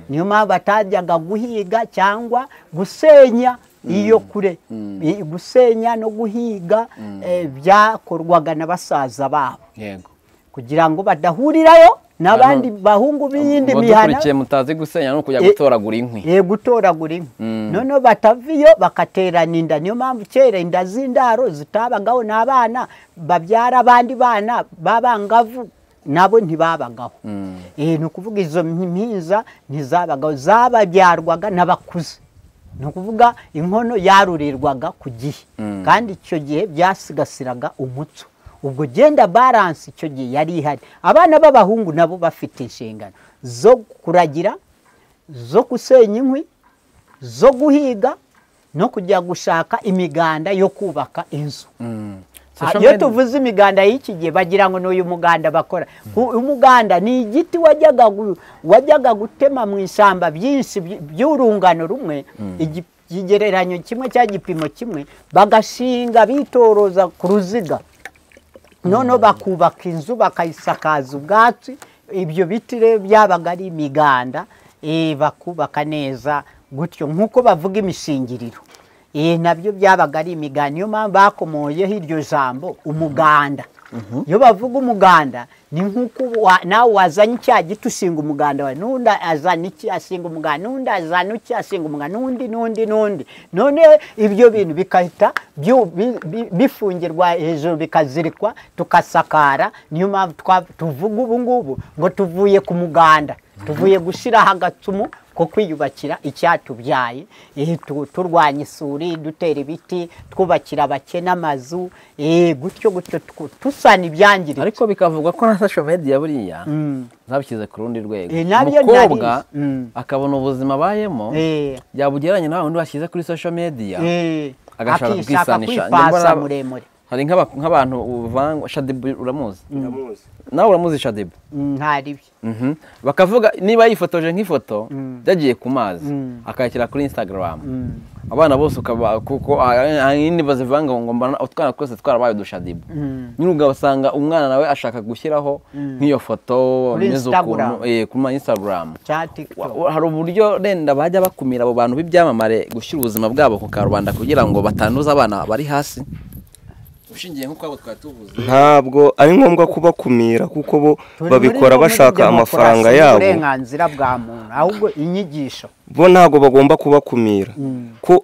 niyo mpamvu batajyaga guhiga cyangwa gusenya iyo kure I- gusenya no guhiga eh, byakorwaga na basaza babo yego kugira ngo badahurirayo n'abandi bahungu b'iyindi mihana mudukurikiye mutazi gusenya no kujya Eh, gutoragura inkwi ye gutoragura inkwi noneho batava iyo bakaterana inda niyo mpamvu kera inda z'indaro zitabagaho n'abana babyara abandi bana b'abangavu nabo ntibabagaho Eh, ni ukuvuga izo mpiza ntizabagaho zababyarwaga n'abakuze ni ukuvuga inkono yarurirwaga ku gihe kandi icyo gihe byasigasiraga umuco ubwo genda baranse icyo gihe yari ihari abana b'abahungu nabo bafite inshingano zo kuragira zo gusenya inkwi zo guhiga no kujya gushaka imiganda yo kubaka inzu Social iyo media- tuvuze imiganda y'iki gihe bagira ngo ni uyu muganda bakora Ku- umuganda ni igiti wajyaga gu- wajyaga gutema mu ishyamba byinshi by- by'urungano rumwe igi- ikigereranyo kimwe cyangwa igipimo kimwe bagashinga bitoroza ku ruziga noneho bakubaka inzu bakayisakaza ubwatsi ibyo biti rero byabaga ari imiganda eh, bakubaka neza gutyo nk'uko bavuga imishingiriro Eh, nabyo byabaga ari imiganda niyo mpamvu bakomoyeho iryo jambo umuganda iyo bavuga umuganda ni nk'uko wa- nawe wazanye icyaha gito ushinga umuganda wawe n'undi azana iki ashinga umuganda n'undi azana iki ashinga umuganda n'undi n'undi n'undi none ibyo bintu bigahita byu- bi- bi- bifungirwa hejuru bikazirikwa tukasakara niyo mpamvu twa- tuvuga ubu ngubu ngo tuvuye ku muganda tuvuye gushyiraho agatsumu ko kwiyubakira icyatubyaye eh, tu- turwanya isuri dutera ibiti twubakira abakene amazu eh, gutyo gutyo tu- tusana ibyangiritse ariko bikavugwa ko na social media buriya zabishyize ku rundi rwego Eh, nabyo umukobwa narizi. Mm. akabona ubuzima abayemo Eh. yabugereranya nawe undi bashyize kuri social media Eh, agashaka akishaka kwisanisha kwipasa Njya mbona- muremure hari nk'aba- nk'abantu uvangwa shadibu uramuzi nawe uramuzi shadibu Mm, ntaribi Mhm. bakavuga niba yifotoje nk'ifoto byagiye ku mazi akayashyira kuri instagram abana bose ukaba kuko ahanini bazivanga ngo mbana utwana twese twarabaye udushadibu nyine ugasanga umwana nawe ashaka gushyiraho nk'iyo foto Kuri ameze Instagram. ukuntu, eh, kuri ma instagram cya Wa- tiktok wa- hari uburyo wenda bajya bakumira abo bantu b'ibyamamare gushyira ubuzima bwabo ku karubanda kugira ngo batanduza abana bari hasi ushingiye nk'uko abo twari tuvuze ntabwo ari ngombwa kubakumira kuko bo Turi muri babikora gahunda bashaka ya amafaranga demokarasi yabo n'uburenganzira bwa muntu ahubwo inyigisho bo ntabwo bagomba kubakumira ko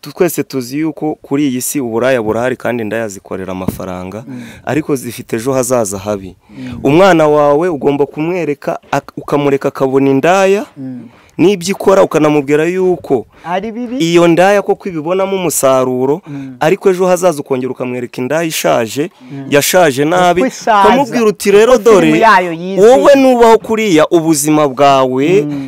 tu- twese tuzi yuko kuri iyi si uburaya burahari kandi indaya zikorera amafaranga ariko zifite ejo hazaza habi umwana wawe ugomba kumwereka ak- ukamureka akabona indaya n'ibyo ikora ukanamubwira yuko ari bibi iyo ndaya koko ibibonamo umusaruro ariko ejo hazaza ukongera ukamwereka indaya ishaje yashaje nabi Uko isaza. ukamubwira uti rero Uko dore filimi yayo yiziye." wowe nubaho kuriya ubuzima bwawe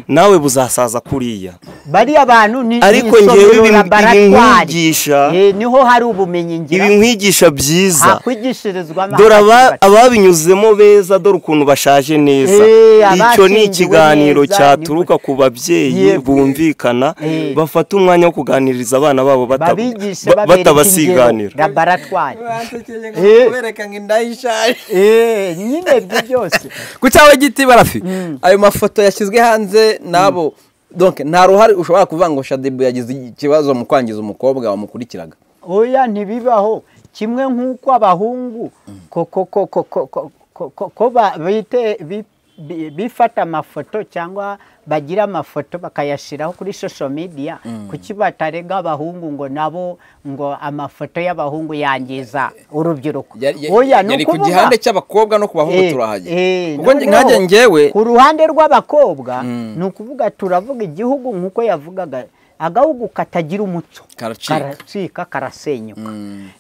nawe buzasaza kuriya bariya bantu ni Ariko ni njyewe isomero, ibi- ibi laboratwari. nkwigisha- Eh, niho hari ubumenyi ngiro ibi nkwigisha byiza hakwigishirizwa amazi dore aba- y'ibati. ababinyuzemo beza dore ukuntu bashaje neza Eh, icyo ni abashyingiwe ikiganiro neza, cyaturuka ku babyeyi Yego. bumvikana Eh. bafata umwanya wo kuganiriza abana babo bata- babigishe ba- babereka batabasiganira ingero, laboratwari kubereka ngo inda y'ishaje Eh, nyine ibyo byose ku cyawe giti barafi ayo mafoto yashyizwe hanze nabo donc nta ruhare ushobora kuvuga ngo shadibu yagize ikibazo mu kwangiza umukobwa wamukurikiraga oya ntibibaho kimwe nk'uko abahungu ko- ko- ko- ko- ko- ko- ko- ko- ko ba- bite- bi- bi- bifata amafoto cyangwa bagira amafoto bakayashyiraho kuri social media kuki batarega abahungu ngo nabo ngo amafoto y'abahungu yangiza urubyiruko Yari- yari- oya ni yari ku ukuvuga- gihande cy'abakobwa no ku bahungu Eh, turahajya eh, kuko noneho nkajya njyewe ku ruhande rw'abakobwa ni ukuvuga turavuga igihugu nk'uko yavugaga agahugu katagira umuco Karacika. karacika karasenyuka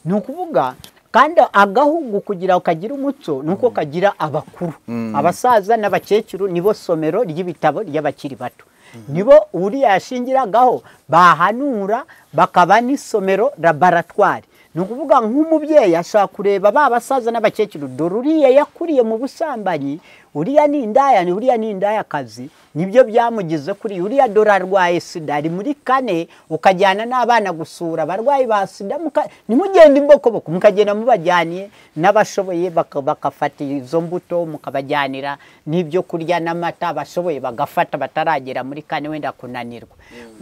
ni ukuvuga kandi agahugu kugira ngo kagire umuco ni uko kagira abakuru abasaza n'abakecuru nibo somero ry'ibitabo ry'abakiri bato nibo uriya yashingiragaho bahanura bakaba n'isomero laboratwari ni ukuvuga nk'umubyeyi ashobora kureba ba basaza n'abakecuru dore uriya yakuriye mu busambanyi uriya ni indaya ni uriya ni indayakazi nibyo byamugize kuri uriya dore arwaye sida ari muri kane ukajyana n'abana gusura abarwayi ba sida muka- ntimugende imbokoboko mukagenda mubajyaniye n'abashoboye baka- bagafata izo mbuto mukabajyanira n'ibyo kurya n'amata bashoboye bagafata bataragera muri kane wenda kunanirwa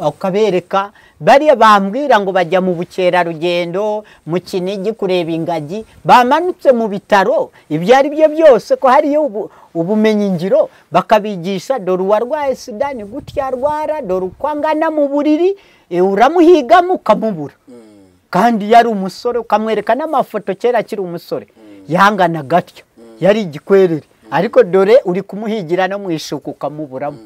ukabereka bariya bambwira ngo bajya mu bukerarugendo mu kinigi kureba ingagi bamanutse mu bitaro ibyo ari byo byose ko hariyo ubu- ubumenyingiro bakabigisha dore uwarwaye sida ni gutya arwara dore uko angana mu buriri eh, uramuhigamo ukamubura kandi yari umusore ukamwereka n'amafoto kera akiri umusore yangana gatyo yari igikwerere ariko dore uri kumuhigira no mu ishuku ukamuburamo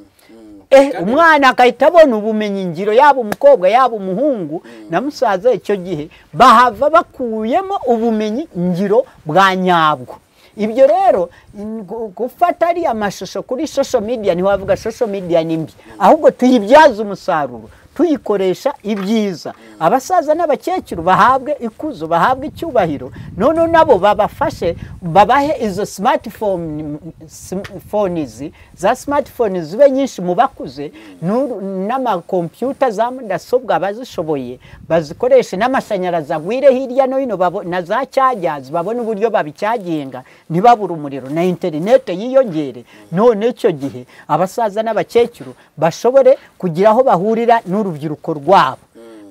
Eh, umwana agahita abona ubumenyi ngiro yaba umukobwa yaba umuhungu na musaza icyo gihe bahava bakuyemo ubumenyi ngiro bwa nyabwo ibyo rero in- gu- gufata ariya mashusho kuri social media ntiwavuga social media ni mbi ahubwo tuyibyaze umusaruro tuyikoresha ibyiza abasaza n'abakecuru bahabwe ikuzo bahabwe icyubahiro noneho nabo babafashe babahe izo smartphone phones za smartphone zibe nyinshi mu bakuze n'uru- n'amakompiyuta za mudasobwa abazishoboye bazikoreshe n'amashanyarazi agwire hirya no hino babo- na za cyajazi babone uburyo babicyaginga ntibabure umuriro na interinete yiyongere none icyo gihe abasaza n'abakecuru bashobore kugira aho bahurira n'urubyiruko rwabo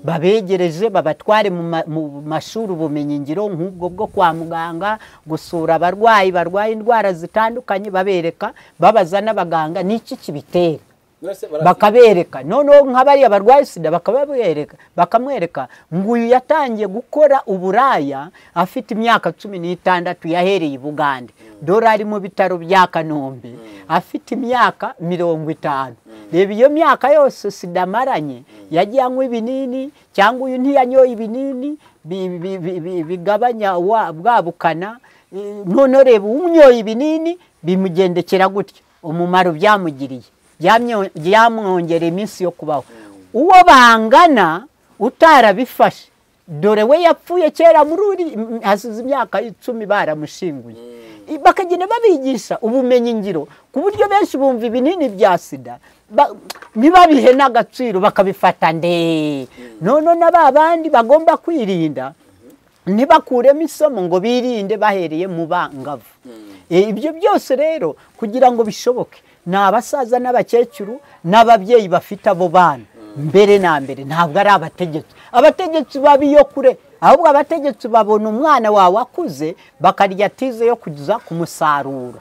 babegereje babatware mu ma- mu mashuri ubumenyingiro nk'ubwo bwo kwa muganga gusura abarwayi barwaye indwara zitandukanye babereka babaza n'abaganga n'iki kibitera bakabereka noneho nk'abariya barwaye sida bakababereka bakamwereka ngo uyu yatangiye gukora uburaya afite imyaka cumi n'itandatu yahereye i bugande dore ari mu bitaro bya kanombe afite imyaka mirongo itanu reba iyo myaka yose sida amaranye yagiye anywa ibinini cyangwa uyu ntiyanyoye ibinini bi- bi- bi- bi- bigabanya wa- bwa bukana Eh, noneho reba unyoye ibinini bimugendekera gutya umumaro byamugiriye byamyo- byamwongera iminsi yo kubaho uwo bangana utarabifashe dore we yapfuye kera muri uri m- hasize imyaka icumi baramushinguye I- bakagenda babigisha ubumenyi ngiro ku buryo benshi bumva ibinini bya sida ba- ntibabihe n'agaciro bakabifata ndee noneho na ba bandi bagomba kwirinda ntibakuremo isomo ngo birinde bahereye mu bangavu Eh, ibyo byose rero kugira ngo bishoboke ni abasaza n'abakecuru n'ababyeyi bafite abo bana mbere na mbere ntabwo ari abategetsi abategetsi babi yo kure ahubwo abategetsi babona umwana wawe akuze bakarya tize yo kugeza ku musaruro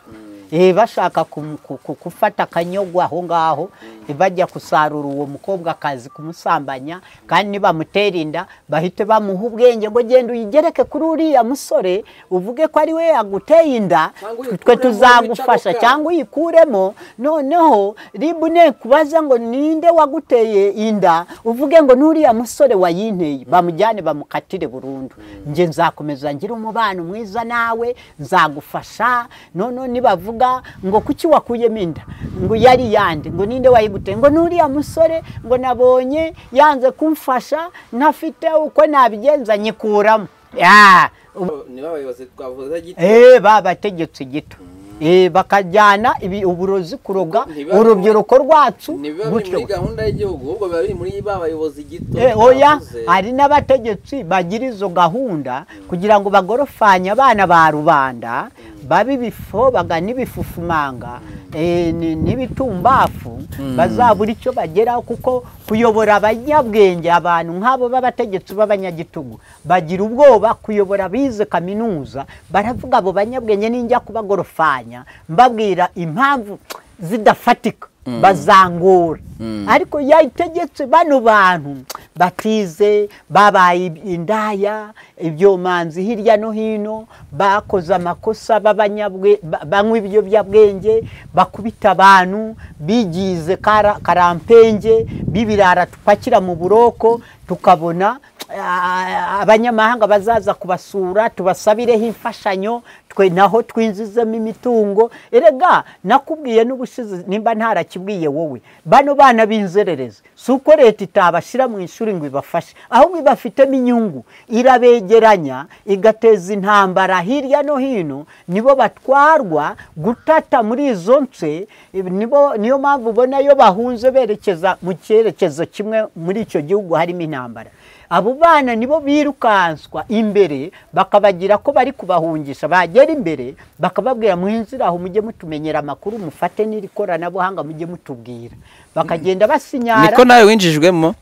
Eh, bashaka kum- ku- ku- gufata akanyogwa aho ngaho eh, bajya gusarura uwo mukobwa akazi kumusambanya kandi nibamutera inda bahite bamuha ubwenge ngo genda uyigereke kuri uriya musore uvuge ko ari we yaguteye inda Cyangwa twe uyikuremo tuzagufasha wicako cyangwa uyikuremo noneho ribu ne kubaza ngo ninde waguteye inda uvuge ngo n'uriya musore wayinteye bamujyane bamukatire burundu njye nzakomeza ngira umubano mwiza nawe nzagufasha noneho nibavuga ngo kuki wakuyemo inda ngo yari yande ngo ninde wayiguteye ngo n'uriya musore ngo nabonye yanze kumfasha ntafite uko nabigenza nyikuramo Ya, ubu- niba abayobozi twavuze gito Eh, babategetse gito Eh, bakajyana ibi- uburozi kuroga Ntibiba- urubyiruko rwacu ntibiba biri gutyo muri gahunda y'igihugu ahubwo biba biri muri ba bayobozi gito Eh, oya twavuze. hari n'abategetsi bagira izo gahunda kugira ngo bagorofanye abana ba rubanda babe ibifobaga n'ibifufumanga eh, ni- n'ibitumbafu bazabura icyo bageraho kuko kuyobora abanyabwenge abantu nk'abo b'abategetsi b'abanyagitugu bagira ubwoba kuyobora bize kaminuza baravuga abo banyabwenge ninjya kubagorofanya mbabwira impamvu zidafatika bazangura ariko yayitegetse bano bantu batize babaye indaya ibyomanzi hirya no hino bakoze amakosa b'abanyabwe- ba- banywa ibiyobyabwenge bakubita abantu bigize kara- karampenge b'ibirara tupakira mu buroko tukabona ah, abanyamahanga bazaza kubasura tubasabireho imfashanyo twe naho twinjizemo imitungo erega nakubwiye n'ubushize nimba ntarakibwiye wowe bano bana b'inzererezi si uko leta itabashyira mu ishuri ngo ibafashe ahubwo ibafitemo inyungu irabegeranya igateza intambara hirya no hino nibo batwarwa gutata muri izo nce ibi nibo- niyo mpamvu ubona iyo bahunze berekeza mu cyerekezo kimwe muri icyo gihugu harimo intambara abo bana nibo birukanswa imbere bakabagira ko bari kubahungisha bagera imbere bakababwira muhinzire aho mujye mutumenyera amakuru mufate n'iri koranabuhanga mujye mutubwira bakagenda basinyara niko nawe winjijwemo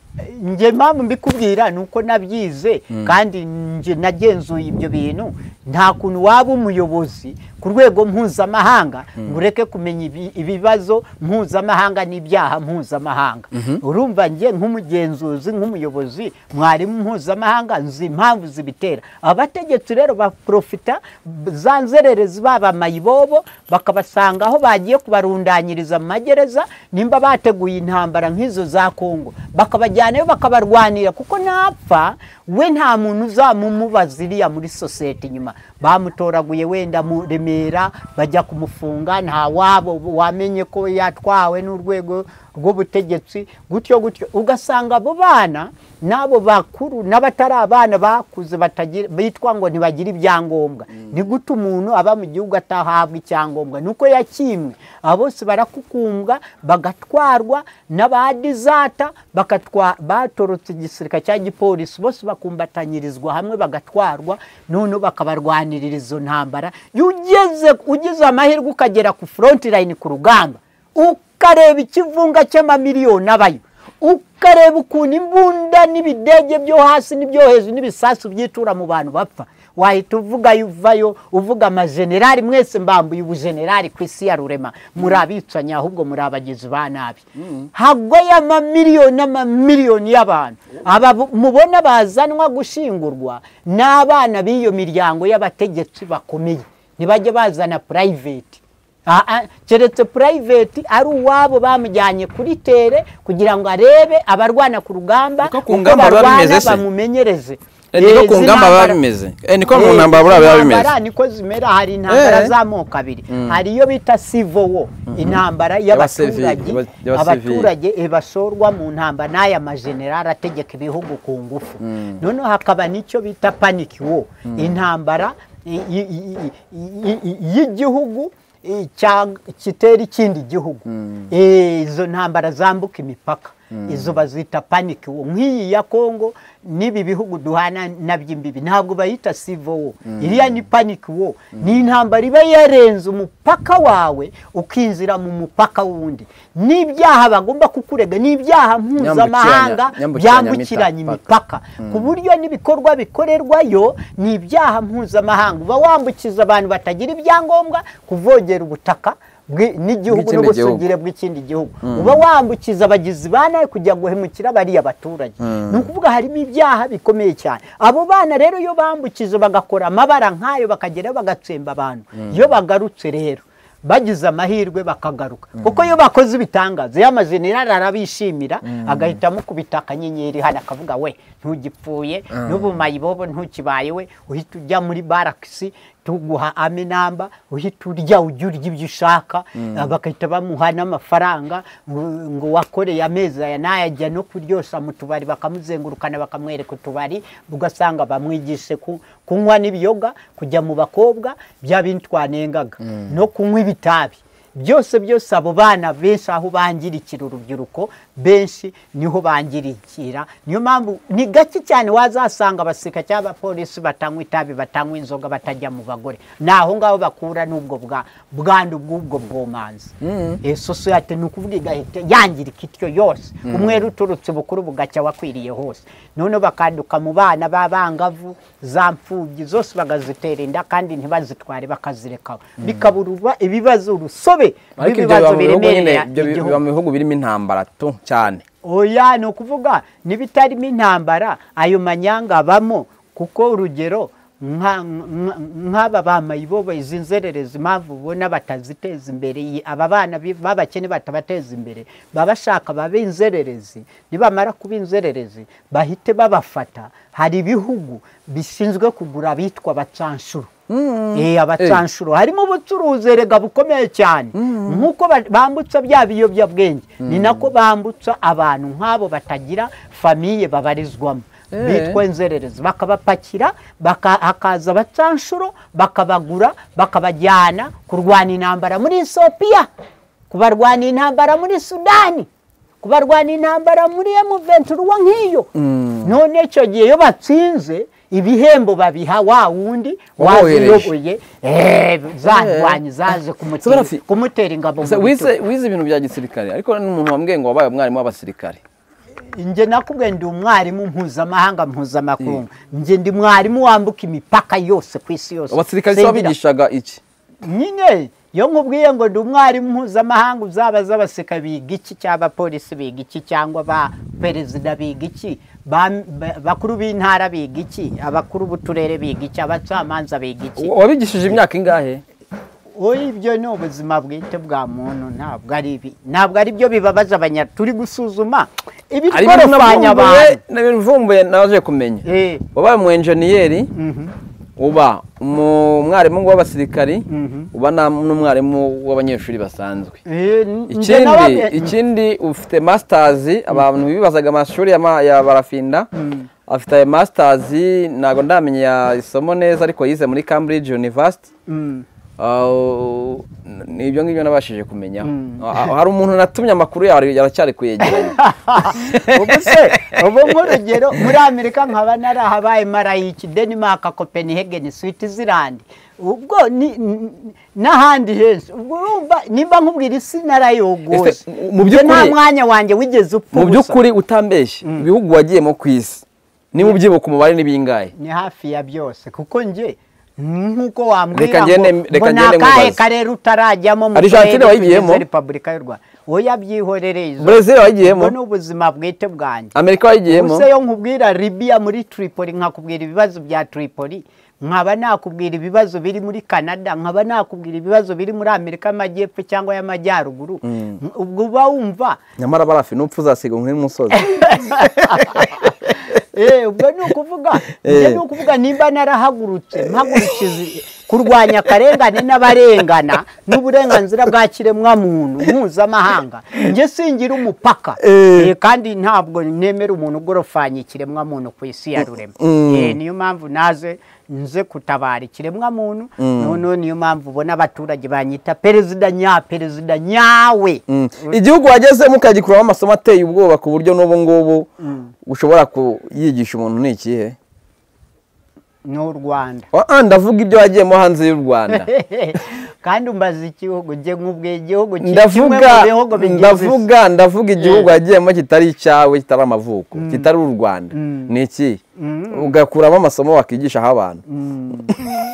njye mpamvu mbikubwira ni uko nabyize kandi njye nagenzuye ibyo bintu nta kuntu waba umuyobozi ku rwego mpuzamahanga ngo ureke kumenya ibi- ibibazo mpuzamahanga n'ibyaha mpuzamahanga urumva njye nk'umugenzuzi nk'umuyobozi mwarimu mpuzamahanga nzi impamvu zibitera abategetsi rero baprofita za nzererezi babamaye ibobo bakabasanga aho bagiye kubarundanyiriza mu magereza nimba bateguye intambara nk'izo za kongo bakabajyanayo bakabarwanira kuko napfa we nta muntu uzamumubaza iriya muri sosiyete inyuma bamutoraguye wenda mu remera bajya kumufunga nta wabo wamenye ko yatwawe n'urwego rw'ubutegetsi gutyo gutyo ugasanga abo bana n'abo bakuru n'abatari abana bakuze batagira bitwa ngo ntibagira ibyangombwa ni gute umuntu aba mu gihugu atahabwa icyangombwa ni uko yakimwe aba bose barakukumbwa bagatwarwa n'abadizata bakatwa batorotse igisirikare cya gipolisi bose bakumbatanyirizwa hamwe bagatwarwa noneho bakabarwanirira izo ntambara iyo ugeze ugize amahirwe ukagera ku foronti layini ku rugamba ukareba ikivunga cy'amamiliyoni abayo ukareba ukuntu imbunda n'ibidege byo hasi n'ibyo hejuru n'ibisasu byitura mu bantu bapfa wahita uvuga uvayo uvuga amajenerali mwese mbambuye ubujenerali ku isi ya rurema muri abicanyi ahubwo muri abagizi ba nabi hagoye amamiliyoni n'amamiliyoni y'abantu aba bu- mubona bazanwa gushingurwa ni abana b'iyo miryango y'abategetsi bakomeye ntibajye bazana purayiveti Ah, ah, keretse purayiveti ari uwabo bamujyanye kuri tere kugira ngo arebe abarwana ku rugamba Niko ku uko ngamba biba barwana bimeze se? bamumenyereze Eh, niko Eh, ku izi ngamba biba ntambara- bimeze. Eh, niko mu Eh, ntambara buriya biba izi bimeze. ntambara niko zimera hari intambara Eh. z'amoko abiri hari iyo bita civil war intambara y'abaturage y'aba- y'aba abaturage eh, bashorwa mu ntambara n'aya majenerali ategeka ibihugu ku ngufu noneho hakaba n'icyo bita panic war intambara i- i- i- i- i- y'igihugu eh, cya- kitera ikindi gihugu Eh, izo ntambara zambuka imipaka izo bazita paniki nk'iyi ya kongo n'ibi bihugu duhana nabyo imbibi ntabwo bayita sivo wo iriya ni paniki wo ni intambara iba yarenze umupaka wawe ukinjira mu mupaka w'undi n'ibyaha bagomba kukurega n'ibyaha mpuzamahanga byambukiranya imipaka ku buryo n'ibikorwa bikorerwayo ni ibyaha mpuzamahanga uba wambukiza abantu batagira ibyangombwa kuvogera ubutaka bwi- n'igihugu Bw'ikindi n'ubusugire bw'ikindi gihugu uba wambukiza abagizi ba nabi kugira ngo uhemukire bariya baturage ni ukuvuga harimo ibyaha bikomeye cyane abo bana rero iyo bambukije bagakora amabara nk'ayo bakagerayo bagatsemba abantu iyo bagarutse rero bagize amahirwe bakagaruka kuko iyo bakoze ibitangazo ya majenerali arabishimira agahitamo kubita akanyenyeri hano akavuga we ntugipfuye n'ubu mayibobo ntukibaye we uhita ujya muri barakisi tuguha aminamba uhita urya ujya urya ibyo ushaka Ah, bagahita bamuha n'amafaranga ngo ngo wakoreye amezi aya n'ayajya no kuryosa mu tubari bakamuzengurukana bakamwereka utubari ugasanga bamwigishe ku- kunywa n'ibiyoga kujya mu bakobwa bya bindi twanengaga no kunywa ibitabi byose byose abo bana benshi aho bangirikira urubyiruko benshi niho bangirikira niyo mpamvu ni gake cyane wazasanga abasirika cyangwa abapolisi batanywa itabi batanywa inzoga batajya mu bagore ni aho ngaho bakura n'ubwo bwa bwandu bw'ubwo bwomanzi Eh, sosiyete ni ukuvuga igahita yangirika ityo yose umwere uturutse bukuru bugacya wakwiriye hose noneho bakanduka mu bana b'abangavu za mfubyi zose bagazitera inda kandi ntibazitware bakazirekaho bikabura uba- ibibazo urusobe ariko ibyo biba rw'ibibazo mu bihugu nyine biremerera ibyo bi- igihugu. biba mu bihugu birimo intambara tu cyane oya ni ukuvuga n'ibitarimo intambara ayo manyanga abamo kuko urugero nka- nka- nk'aba ba mayibobo izi nzererezi impamvu ubona bataziteza imbere iyi- aba bana bi- b'abakene batabateza imbere baba bashaka babe inzererezi nibamara kuba inzererezi bahite babafata hari ibihugu bishinzwe kugura abitwa abacanshuro Eh, abacanshuro harimo ubucuruzi erega bukomeye cyane nk'uko ba- bambutsa bya biyobyabwenge ni nako bambutsa abantu nk'abo batagira famiye babarizwamo bitwa inzererezi bakabapakira baka- hakaza abacanshuro bakabagura bakabajyana kurwana intambara muri esopiya kubarwana intambara muri sudani kubarwana intambara muri emuventuruwa nk'iyo none icyo gihe iyo batsinze ibihembo babiha wa wundi Wabohereje. waziyoboye eh, za ndwanyi zaje kumutera- Sabarafi. kumutera ingabo mu Se, wize bitugu wize ibintu bya gisirikare ariko n'umuntu wambwiye ngo wabaye umwarimu w'abasirikare njye nakubwiye ndi umwarimu mpuzamahanga mpuzamakungu njye ndi mwarimu wambuka imipaka yose ku isi yose abasirikare se Singira- wabigishaga iki nyine iyo nkubwiye ngo ndi umwarimu mpuzamahanga uzabaza abaseka biga iki cyangwa abapolisi biga iki cyangwa ba perezida biga iki ba- ba- bakuru b'intara biga iki abakuru b'uturere biga iki abacamanza biga iki wabigishije imyaka ingahe oya ibyo ni ubuzima bwite bwa muntu ntabwo ari ibi ntabwo ari byo bibabaza abanya turi gusuzuma hari ibintu navumbuye ibikorofanya abantu ni ibintu mvumbuye naje kumenya Eh. wabaye umu enjeniyeri uba umu- umwarimu w'abasirikari uba na- n'umwarimu w'abanyeshuri basanzwe Eh, n- njye ikindi nawe- ikindi ufite masitazi abantu bibazaga amashuri ya ma- ya barafinda afite ayo masitazi ntabwo ndamenya isomo neza ariko yize muri cambridge university Mm. Uh, ni ibyo ngibyo nabashije kumenyaho Ah, hari umuntu natumye amakuru yawe aracyari kuyegeranya ubu se ubu nk'urugero muri amerika nkaba narahabaye marayiki denimaka copenhagen switzerland ubwo ni- n- n'ahandi henshi ubwo urumva nimba nkubwira isi narayogoje Ese, mu Njye nta by'ukuri- mwanya wanjye wigeze upfa mu ubusa. by'ukuri utambeshye ibihugu wagiyemo ku isi ni mu byibuka umubare ni bingahe ni hafi ya byose kuko njye nk'uko wambwira Reka ngende- reka ngo ni ngende akahe nkubaze." karere utarajyamo mu Argentine turere wayigiyemo? tugize repubulika y'u rwanda oya byihorereye izo. Brazil wayigiyemo? Ubwo ni ubuzima bwite bwanjye amerika wayigiyemo Ubuse yo nkubwira Libya muri Tripoli nkakubwira ibibazo bya Tripoli nkaba nakubwira ibibazo biri muri Canada nkaba nakubwira ibibazo biri muri Amerika y'Amajyepfo cyangwa y'Amajyaruguru ubwo uba wumva nyamara barafi n'upfu uzasiga nk'umusozi eh ubwo ni ukuvuga Eh. njye ni ukuvuga nimba narahagurutse mpagurukije kurwanya akarengane n'abarengana n'uburenganzira bwa kiremwamuntu mpuzamahanga njye singira umupaka Eh, kandi ntabwo nemera umuntu ugorofanya ikiremwamuntu ku isi ya rurema Eh, niyo mpamvu naze nze kutabara ikiremwamuntu noneho niyo mpamvu ubona abaturage banyita perezida nya perezida nyawe Mm. igihugu wagezemo ukagikuramo amasomo ateye ubwoba ku buryo n'ubu ngubu ushobora kuyigisha umuntu ni ikihe ni u rwanda Ah, ndavuga ibyo wagiyemo hanze y'u rwanda kandi umbaza igihugu njye nkubwiye igihugu ki- kimwe ndavuga mu bihugu bigize isi. ndavuga ndavuga igihugu wagiyemo kitari icyawe kitari amavuko kitari u rwanda Mm. ni iki ugakuramo amasomo wakigisha aho abantu Mm.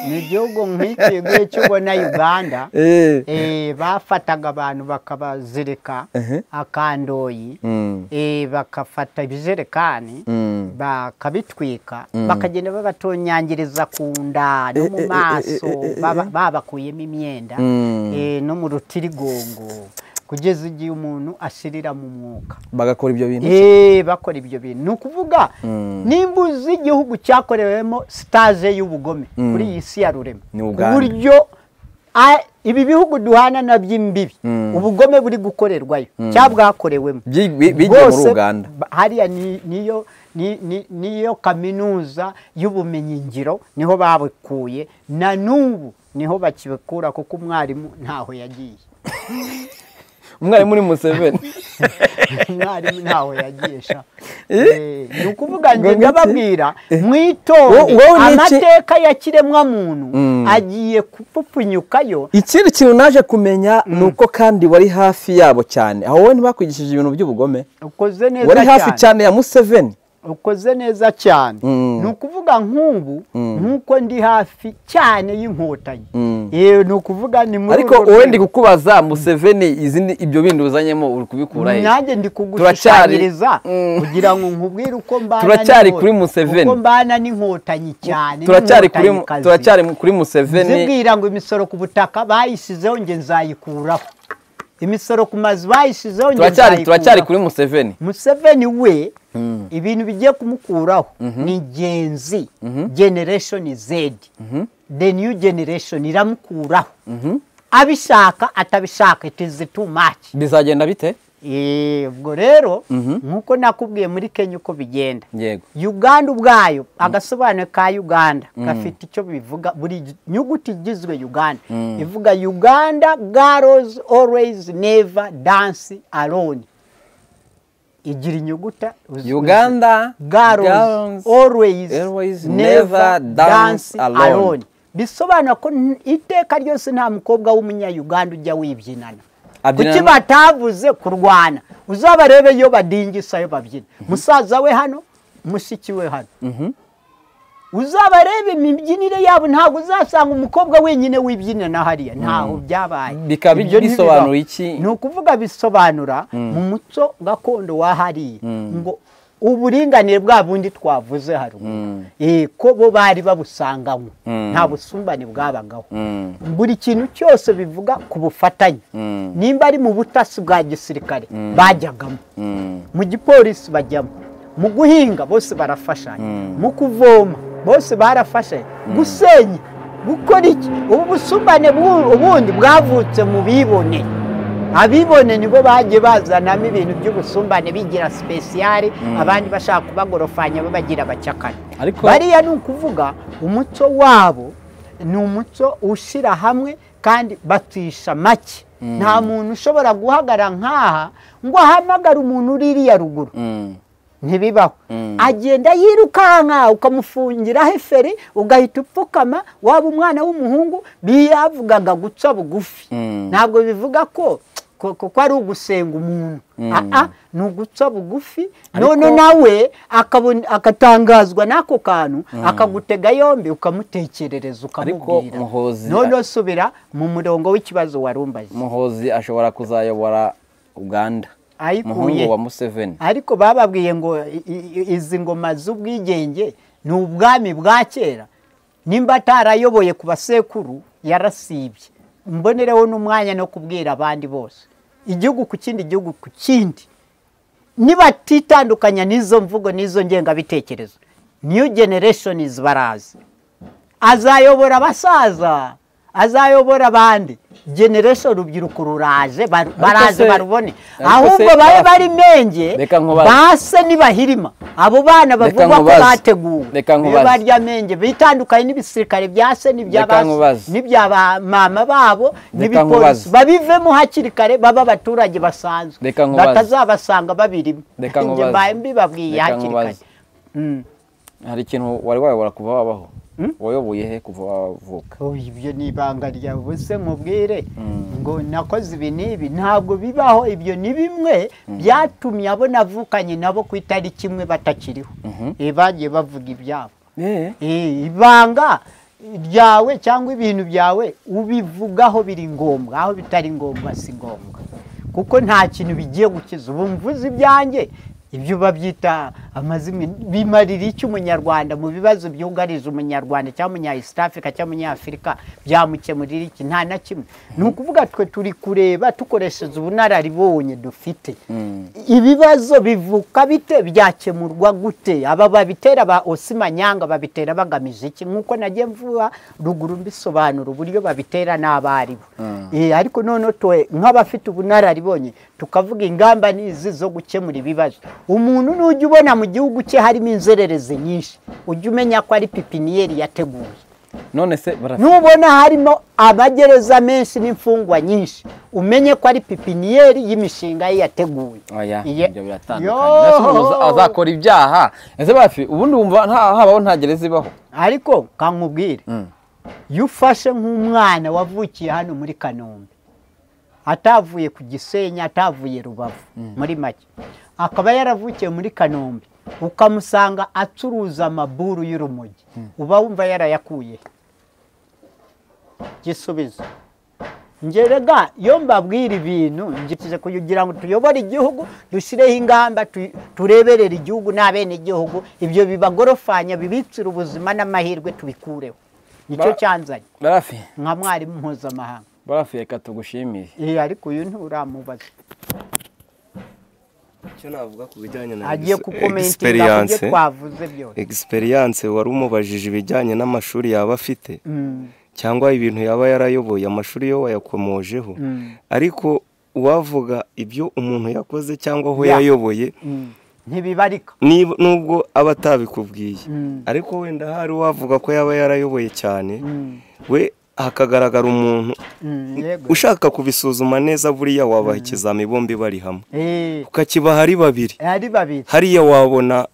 ni igihugu nk'iki nk'icyo ubona uganda Eh. eh, bafataga abantu bakabazirika akandoyi Mm. eh, bakafata ibijerekani Mm. bakabitwika bakagenda babatonyangiriza ku nda no mu maso baba- babakuyemo imyenda Mm. eh, no mu rutirigongo kugeza igihe umuntu ashirira mu mwuka bagakora ibyo bintu Eh, bakora ibyo bintu ni ukuvuga nimba uzi igihugu cyakorewemo sitaje y'ubugome kuri iyi si ya rurema Ni ku Uganda. buryo a- ibi bihugu duhana na by'imbibi ubugome buri gukorerwayo cyangwa bwakorewemo Byi- bi- bigiye muri Bwose, uganda ba- hariya ni- niyo ni- ni- niyo kaminuza y'ubumenyingiro niho babikuye na n'ubu niho bakibikura kuko umwarimu ntaho yagiye umwarimu ni museveni umwarimu ntawe yagisha Eh? ni ukuvuga ngo Ngo ngiki? ndababwira Wo- mwitonde wowe ni iki? amateka ya kiremwamuntu Mm. agiye kupfupfunyukayo ikindi kintu naje kumenya ni uko kandi wari hafi yabo cyane aho wowe ntibakwigishije ibintu by'ubugome ukoze neza wari hafi cyane cyane ya museveni ukoze neza cyane Mm. ni ukuvuga nk'ubu nk'uko ndi hafi cyane y'inkotanyi Mm. Eh, ni ukuvuga ni muri ariko urwo wowe rwego. ndi kukubaza museveni izindi ibyo bindi uzanyemo uri kubikura he nanjye ndi Turacyari- kugushushanyiriza Mm. kugira ngo nkubwire uko mbana Turacyari n'inko- kuri Museveni. uko mbana n'inkotanyi cyane turacyari kuri n'inkotanyi turacyari kuri kazi. museveni zibwira ngo imisoro ku butaka bayishyizeho nge nzayikuraho imisoro ku mazu bayishyizeho nge turacyari turacyari nzayikuraho kuri museveni museveni we ibintu bigiye kumukuraho ni genzi generation z the new generation iramukuraho abishaka atabishaka it is too much bizagenda bite Eh, ubwo rero nk'uko nakubwiye muri kenya uko bigenda yego uganda ubwayo agasobanuro ka uganda gafite icyo bivuga buri nyuguti igizwe uganda ivuga uganda girls always never dance alone igira inyuguta uzi- uganda girls always, always never never dance dance alone. alone bisobanura ko n- iteka ryose nta mukobwa w'umunyayuganda ujya wibyinana Abyinana kuki na- batavuze kurwana uzabarebe iyo badingisa yo babyina musaza we hano mushiki we hano uzabarebe imibyinire yabo ntabwo uzasanga umukobwa wenyine wibyinira na hariya ntaho byabaye Bikaba Ibyo ntibibaho. bisobanura iki? ni ukuvuga bisobanura mu muco gakondo wa hariya ngo uburinganire bwa bundi twavuze haruguru Eh, ko bo bari babusanganywe nta busumbane bwabagaho buri kintu cyose bivuga ku bufatanye nimba ari mu butasi bwa gisirikare bajyagamo mu gipolisi bajyamo mu guhinga bose barafashanya mu kuvoma bose barafashanya gusenya gukora iki ubu busumbane bwu- ubundi bwavutse mu bibone abibone nibo bagiye bazanamo ibintu by'ubusumbane bigira sipesiyare abandi bashaka kubagorofanya babagira abacakara Ariko- bariya ni ukuvuga umuco wabo ni umuco ushyira hamwe kandi batisha make nta muntu ushobora guhagara nk'aha ngo ahamagare umuntu uririya ruguru ntibibaho agenda yirukanka ukamufungira heferi ugahita upfukama waba umwana w'umuhungu biyavugaga guca bugufi ntabwo bivuga ko ko ko- ko ari ugusenga umuntu Aa, ni uguca bugufi none nawe akabona- agatangazwa n'ako kantu akagutega yombi ukamutekerereza ukamubwira Muhozi- none subira mu murongo w'ikibazo wari umbaje muhozi ashobora kuzayobora uganda ayikuye umuhungu wa museveni ariko bababwiye ngo i- i- izi ngoma z'ubwigenge ni ubwami bwa kera nimba atarayoboye ku basekuru yarasibye mbonereho n'umwanya no kubwira abandi bose igihugu ku kindi gihugu ku kindi nibatitandukanya n'izo mvugo n'izo ngengabitekerezo new generations barazi azayobora abasaza azayobora abandi generation urubyiruko ruraje bar- baraze se- barubone ariko ahubwo se- babe bari menge Reka nkubaze. base ntibahirima abo bana bavugwa ko nkubaze. bateguwe Reka Niyo nkubaze. barya menge bitandukanye n'ibisirikare bya se n'ibya Reka ba se, nkubaze. n'ibya ba mama babo n'ibipolisi nkubaze. babivemo hakiri kare baba abaturage basanzwe Reka nkubaze. batazabasanga babirimo Reka njye nkubaze. mbaye mbibabwiye Reka hakiri kare nkubaze. Mm. hari ikintu wari wayobora kuva wabaho wayoboye he kuva wavuka Oh, ibyo ni ibanga ryawe ubuse nkubwire ngo nakoze ibi n'ibi ntabwo bibaho ibyo ni bimwe byatumye abo navukanye nabo ku itariki imwe batakiriho Eh, bagiye bavuga ibyabo Eh, ibanga ryawe cyangwa ibintu byawe ubivugaho biri ngombwa aho bitari ngombwa si ngombwa kuko nta kintu bigiye gukiza ubu mvuze ibyanjye ibyo babyita amazimwe bimarira iki umunyarwanda mu bibazo byugarije umunyarwanda cyangwa umunya east africa cyangwa umunyafurika byamukemurira iki nta na kimwe ni ukuvuga twe turi kureba dukoresheje ubunararibonye dufite ibibazo bivuka bite byakemurwa gute aba babitera ba osimanyanga babitera bagamije iki nk'uko nagiye mvuga ruguru mbisobanura uburyo babitera n'abaribo Eh, ariko noneho twe nk'abafite ubunararibonye tukavuga ingamba n'izi zo gukemura ibibazo umuntu n'ujya ubona mu gihugu cye harimo inzererezi nyinshi ujya umenya ko ari pipiniyeri yateguye none se barafite nubona harimo amagereza menshi n'imfungwa nyinshi umenye ko ari pipiniyeri y'imishinga ye yateguwe oya Iye- ibyo biratandukanye Yoo! ese umuntu aza- azakora ibyaha ese bafi ubundi wumva nta- habaho nta gereza ibaho ariko kankubwire iyo ufashe nk'umwana wavukiye hano muri kanombe atavuye ku gisenyi atavuye rubavu muri make akaba yaravukiye muri kanombe ukamusanga acuruza amaburu y'urumogi uba wumva yarayakuye he? gisubizo ngerega iyo mbabwira ibintu ngikize kugira ngo tuyobore igihugu dushyireho ingamba tu- tureberere igihugu n'abene igihugu ibyo bibagorofanya bibicira ubuzima n'amahirwe tubikureho nicyo Ba- cyanzanye barafi nka mwarimu mpuzamahanga barafi reka tugushimiye Eh, ariko uyu nturamubaza icyo navuga ku bijyanye na agiye ex- kukomentinga ku byo experience twavuze byose experience wari umubajije ibijyanye n'amashuri yaba afite Mm, cyangwa ibintu yaba yarayoboye amashuri yo wayakomojeho ariko uwavuga ibyo umuntu yakoze cyangwa aho Ya. yayoboye mm. ntibibarika niba- nubwo aba atabikubwiye Mm. ariko wenda hari uwavuga ko yaba yarayoboye cyane Mm, we hakagaragara umuntu mm, yego ushaka kubisuzuma neza buriya wabaha ikizami bombi bari hamwe Eh, ukakibaha ari babiri ari babiri hariya wabona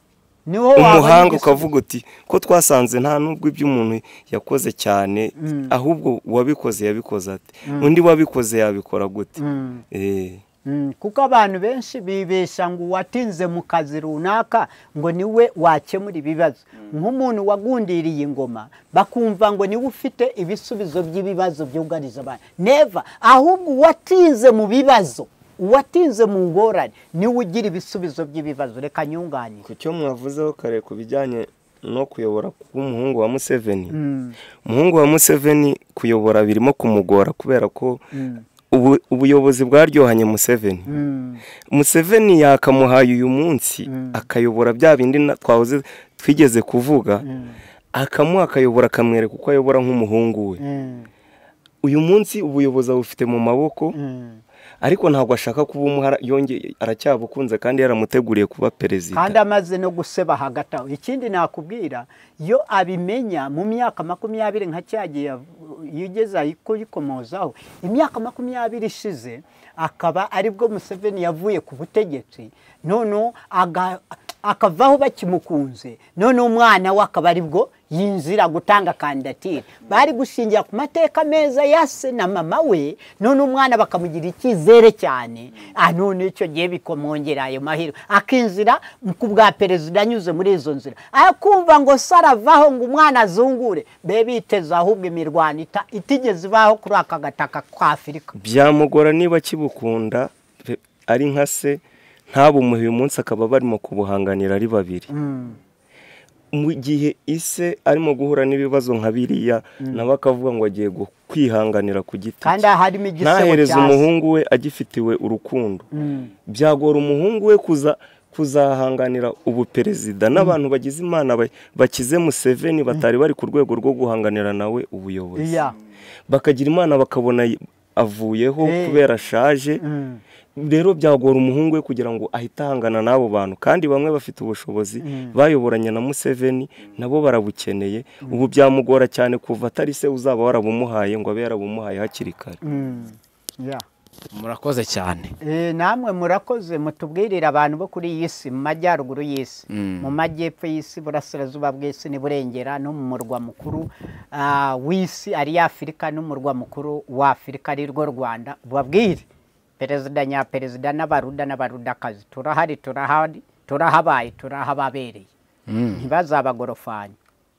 niho wabona umuhanga igisubizo. ukavuga uti ko twasanze nta n'ubwo ibyo umuntu yakoze cyane ahubwo uwabikoze yabikoze ati undi wabikoze yabikora gute Mm. Eh, Mm, kuko abantu benshi bibesha ngo uwatinze mu kazi runaka ngo niwe wakemura ibibazo nk'umuntu wagundiriye ingoma bakumva ngo niwe ufite ibisubizo by'ibibazo byugarije abantu neva ahubwo uwatinze mu bibazo uwatinze mu ngorane niwe ugira ibisubizo by'ibibazo reka nyunganire ku cyo mwavuzeho kare ku bijyanye no kuyobora k'umuhungu wa museveni umuhungu wa museveni kuyobora birimo kumugora kubera ko ubu- ubuyobozi bwaryohanye museveni museveni yakamuhaye uyu munsi akayobora bya bindi na- twahoze twigeze kuvuga akamuha akayobora akamwereka uko ayobora nk'umuhungu we Mm, uyu munsi ubuyobozi abufite mu maboko mm. ariko ntabwo ashaka kuba umuhara yongeye aracyabukunze kandi yaramuteguriye kuba kandi perezida amaze no guseba hagati aho ikindi nakubwira iyo abimenya mu myaka makumyabiri nka cyagiye yigeza kuyikomozaho imyaka makumyabiri ishize akaba aribwo museveni yavuye ku butegetsi noneho aga- akavaho bakimukunze noneho umwana we akaba aribwo yinjira gutanga kandidatire bari gushingira ku mateka meza ya se na mama we none umwana bakamugira icyizere cyane ah none icyo gihe bikomongera ayo mahirwe akinjira ku bwa perezida anyuze muri izo nzira akumva ngo se aravaho ngo umwana azungure be biteze ahubwo imirwano ita- itigeze ibaho kuri aka gataka ka afurika byamugora niba akibukunda pe- ari nka se ntabumuhe uyu munsi akaba barimo kubuhanganira ari babiri mu gihe ise arimo guhura n'ibibazo nka biriya nawe akavuga ngo agiye gu- kwihanganira ku giti kandi cye. aha harimo igisebo ntahereze cya se. umuhungu we agifitiwe urukundo byagora umuhungu we kuza kuzahanganira ubu perezida n'abantu bagize imana ba- bakize museveni batari bari ku rwego rwo guhanganira nawe ubuyobozi Yeah. bakagira imana bakabona y- avuyeho Eh. kubera ashaje rero byagora umuhungu we kugira ngo ahite ahangana n'abo bantu kandi bamwe bafite ubushobozi bayoboranye na museveni nabo barabukeneye ubu byamugora cyane kuva atari se uzaba warabumuhaye ngo abe yarabumuhaye hakiri kare Mm. Yeah. murakoze cyane Eh, namwe murakoze mutubwirire abantu bo kuri iyi si mu majyaruguru y'isi mu majyepfo y'isi burasirazuba bw'isi n'iburengera no mu murwa mukuru ah, w'isi ari afurika n'umurwa mukuru wa afurika ari rwo rwanda babwire perezida nyaperezida n'abaruda n'abarudakazi turahari turahari turahabaye turahababereye ntibazabagorofanya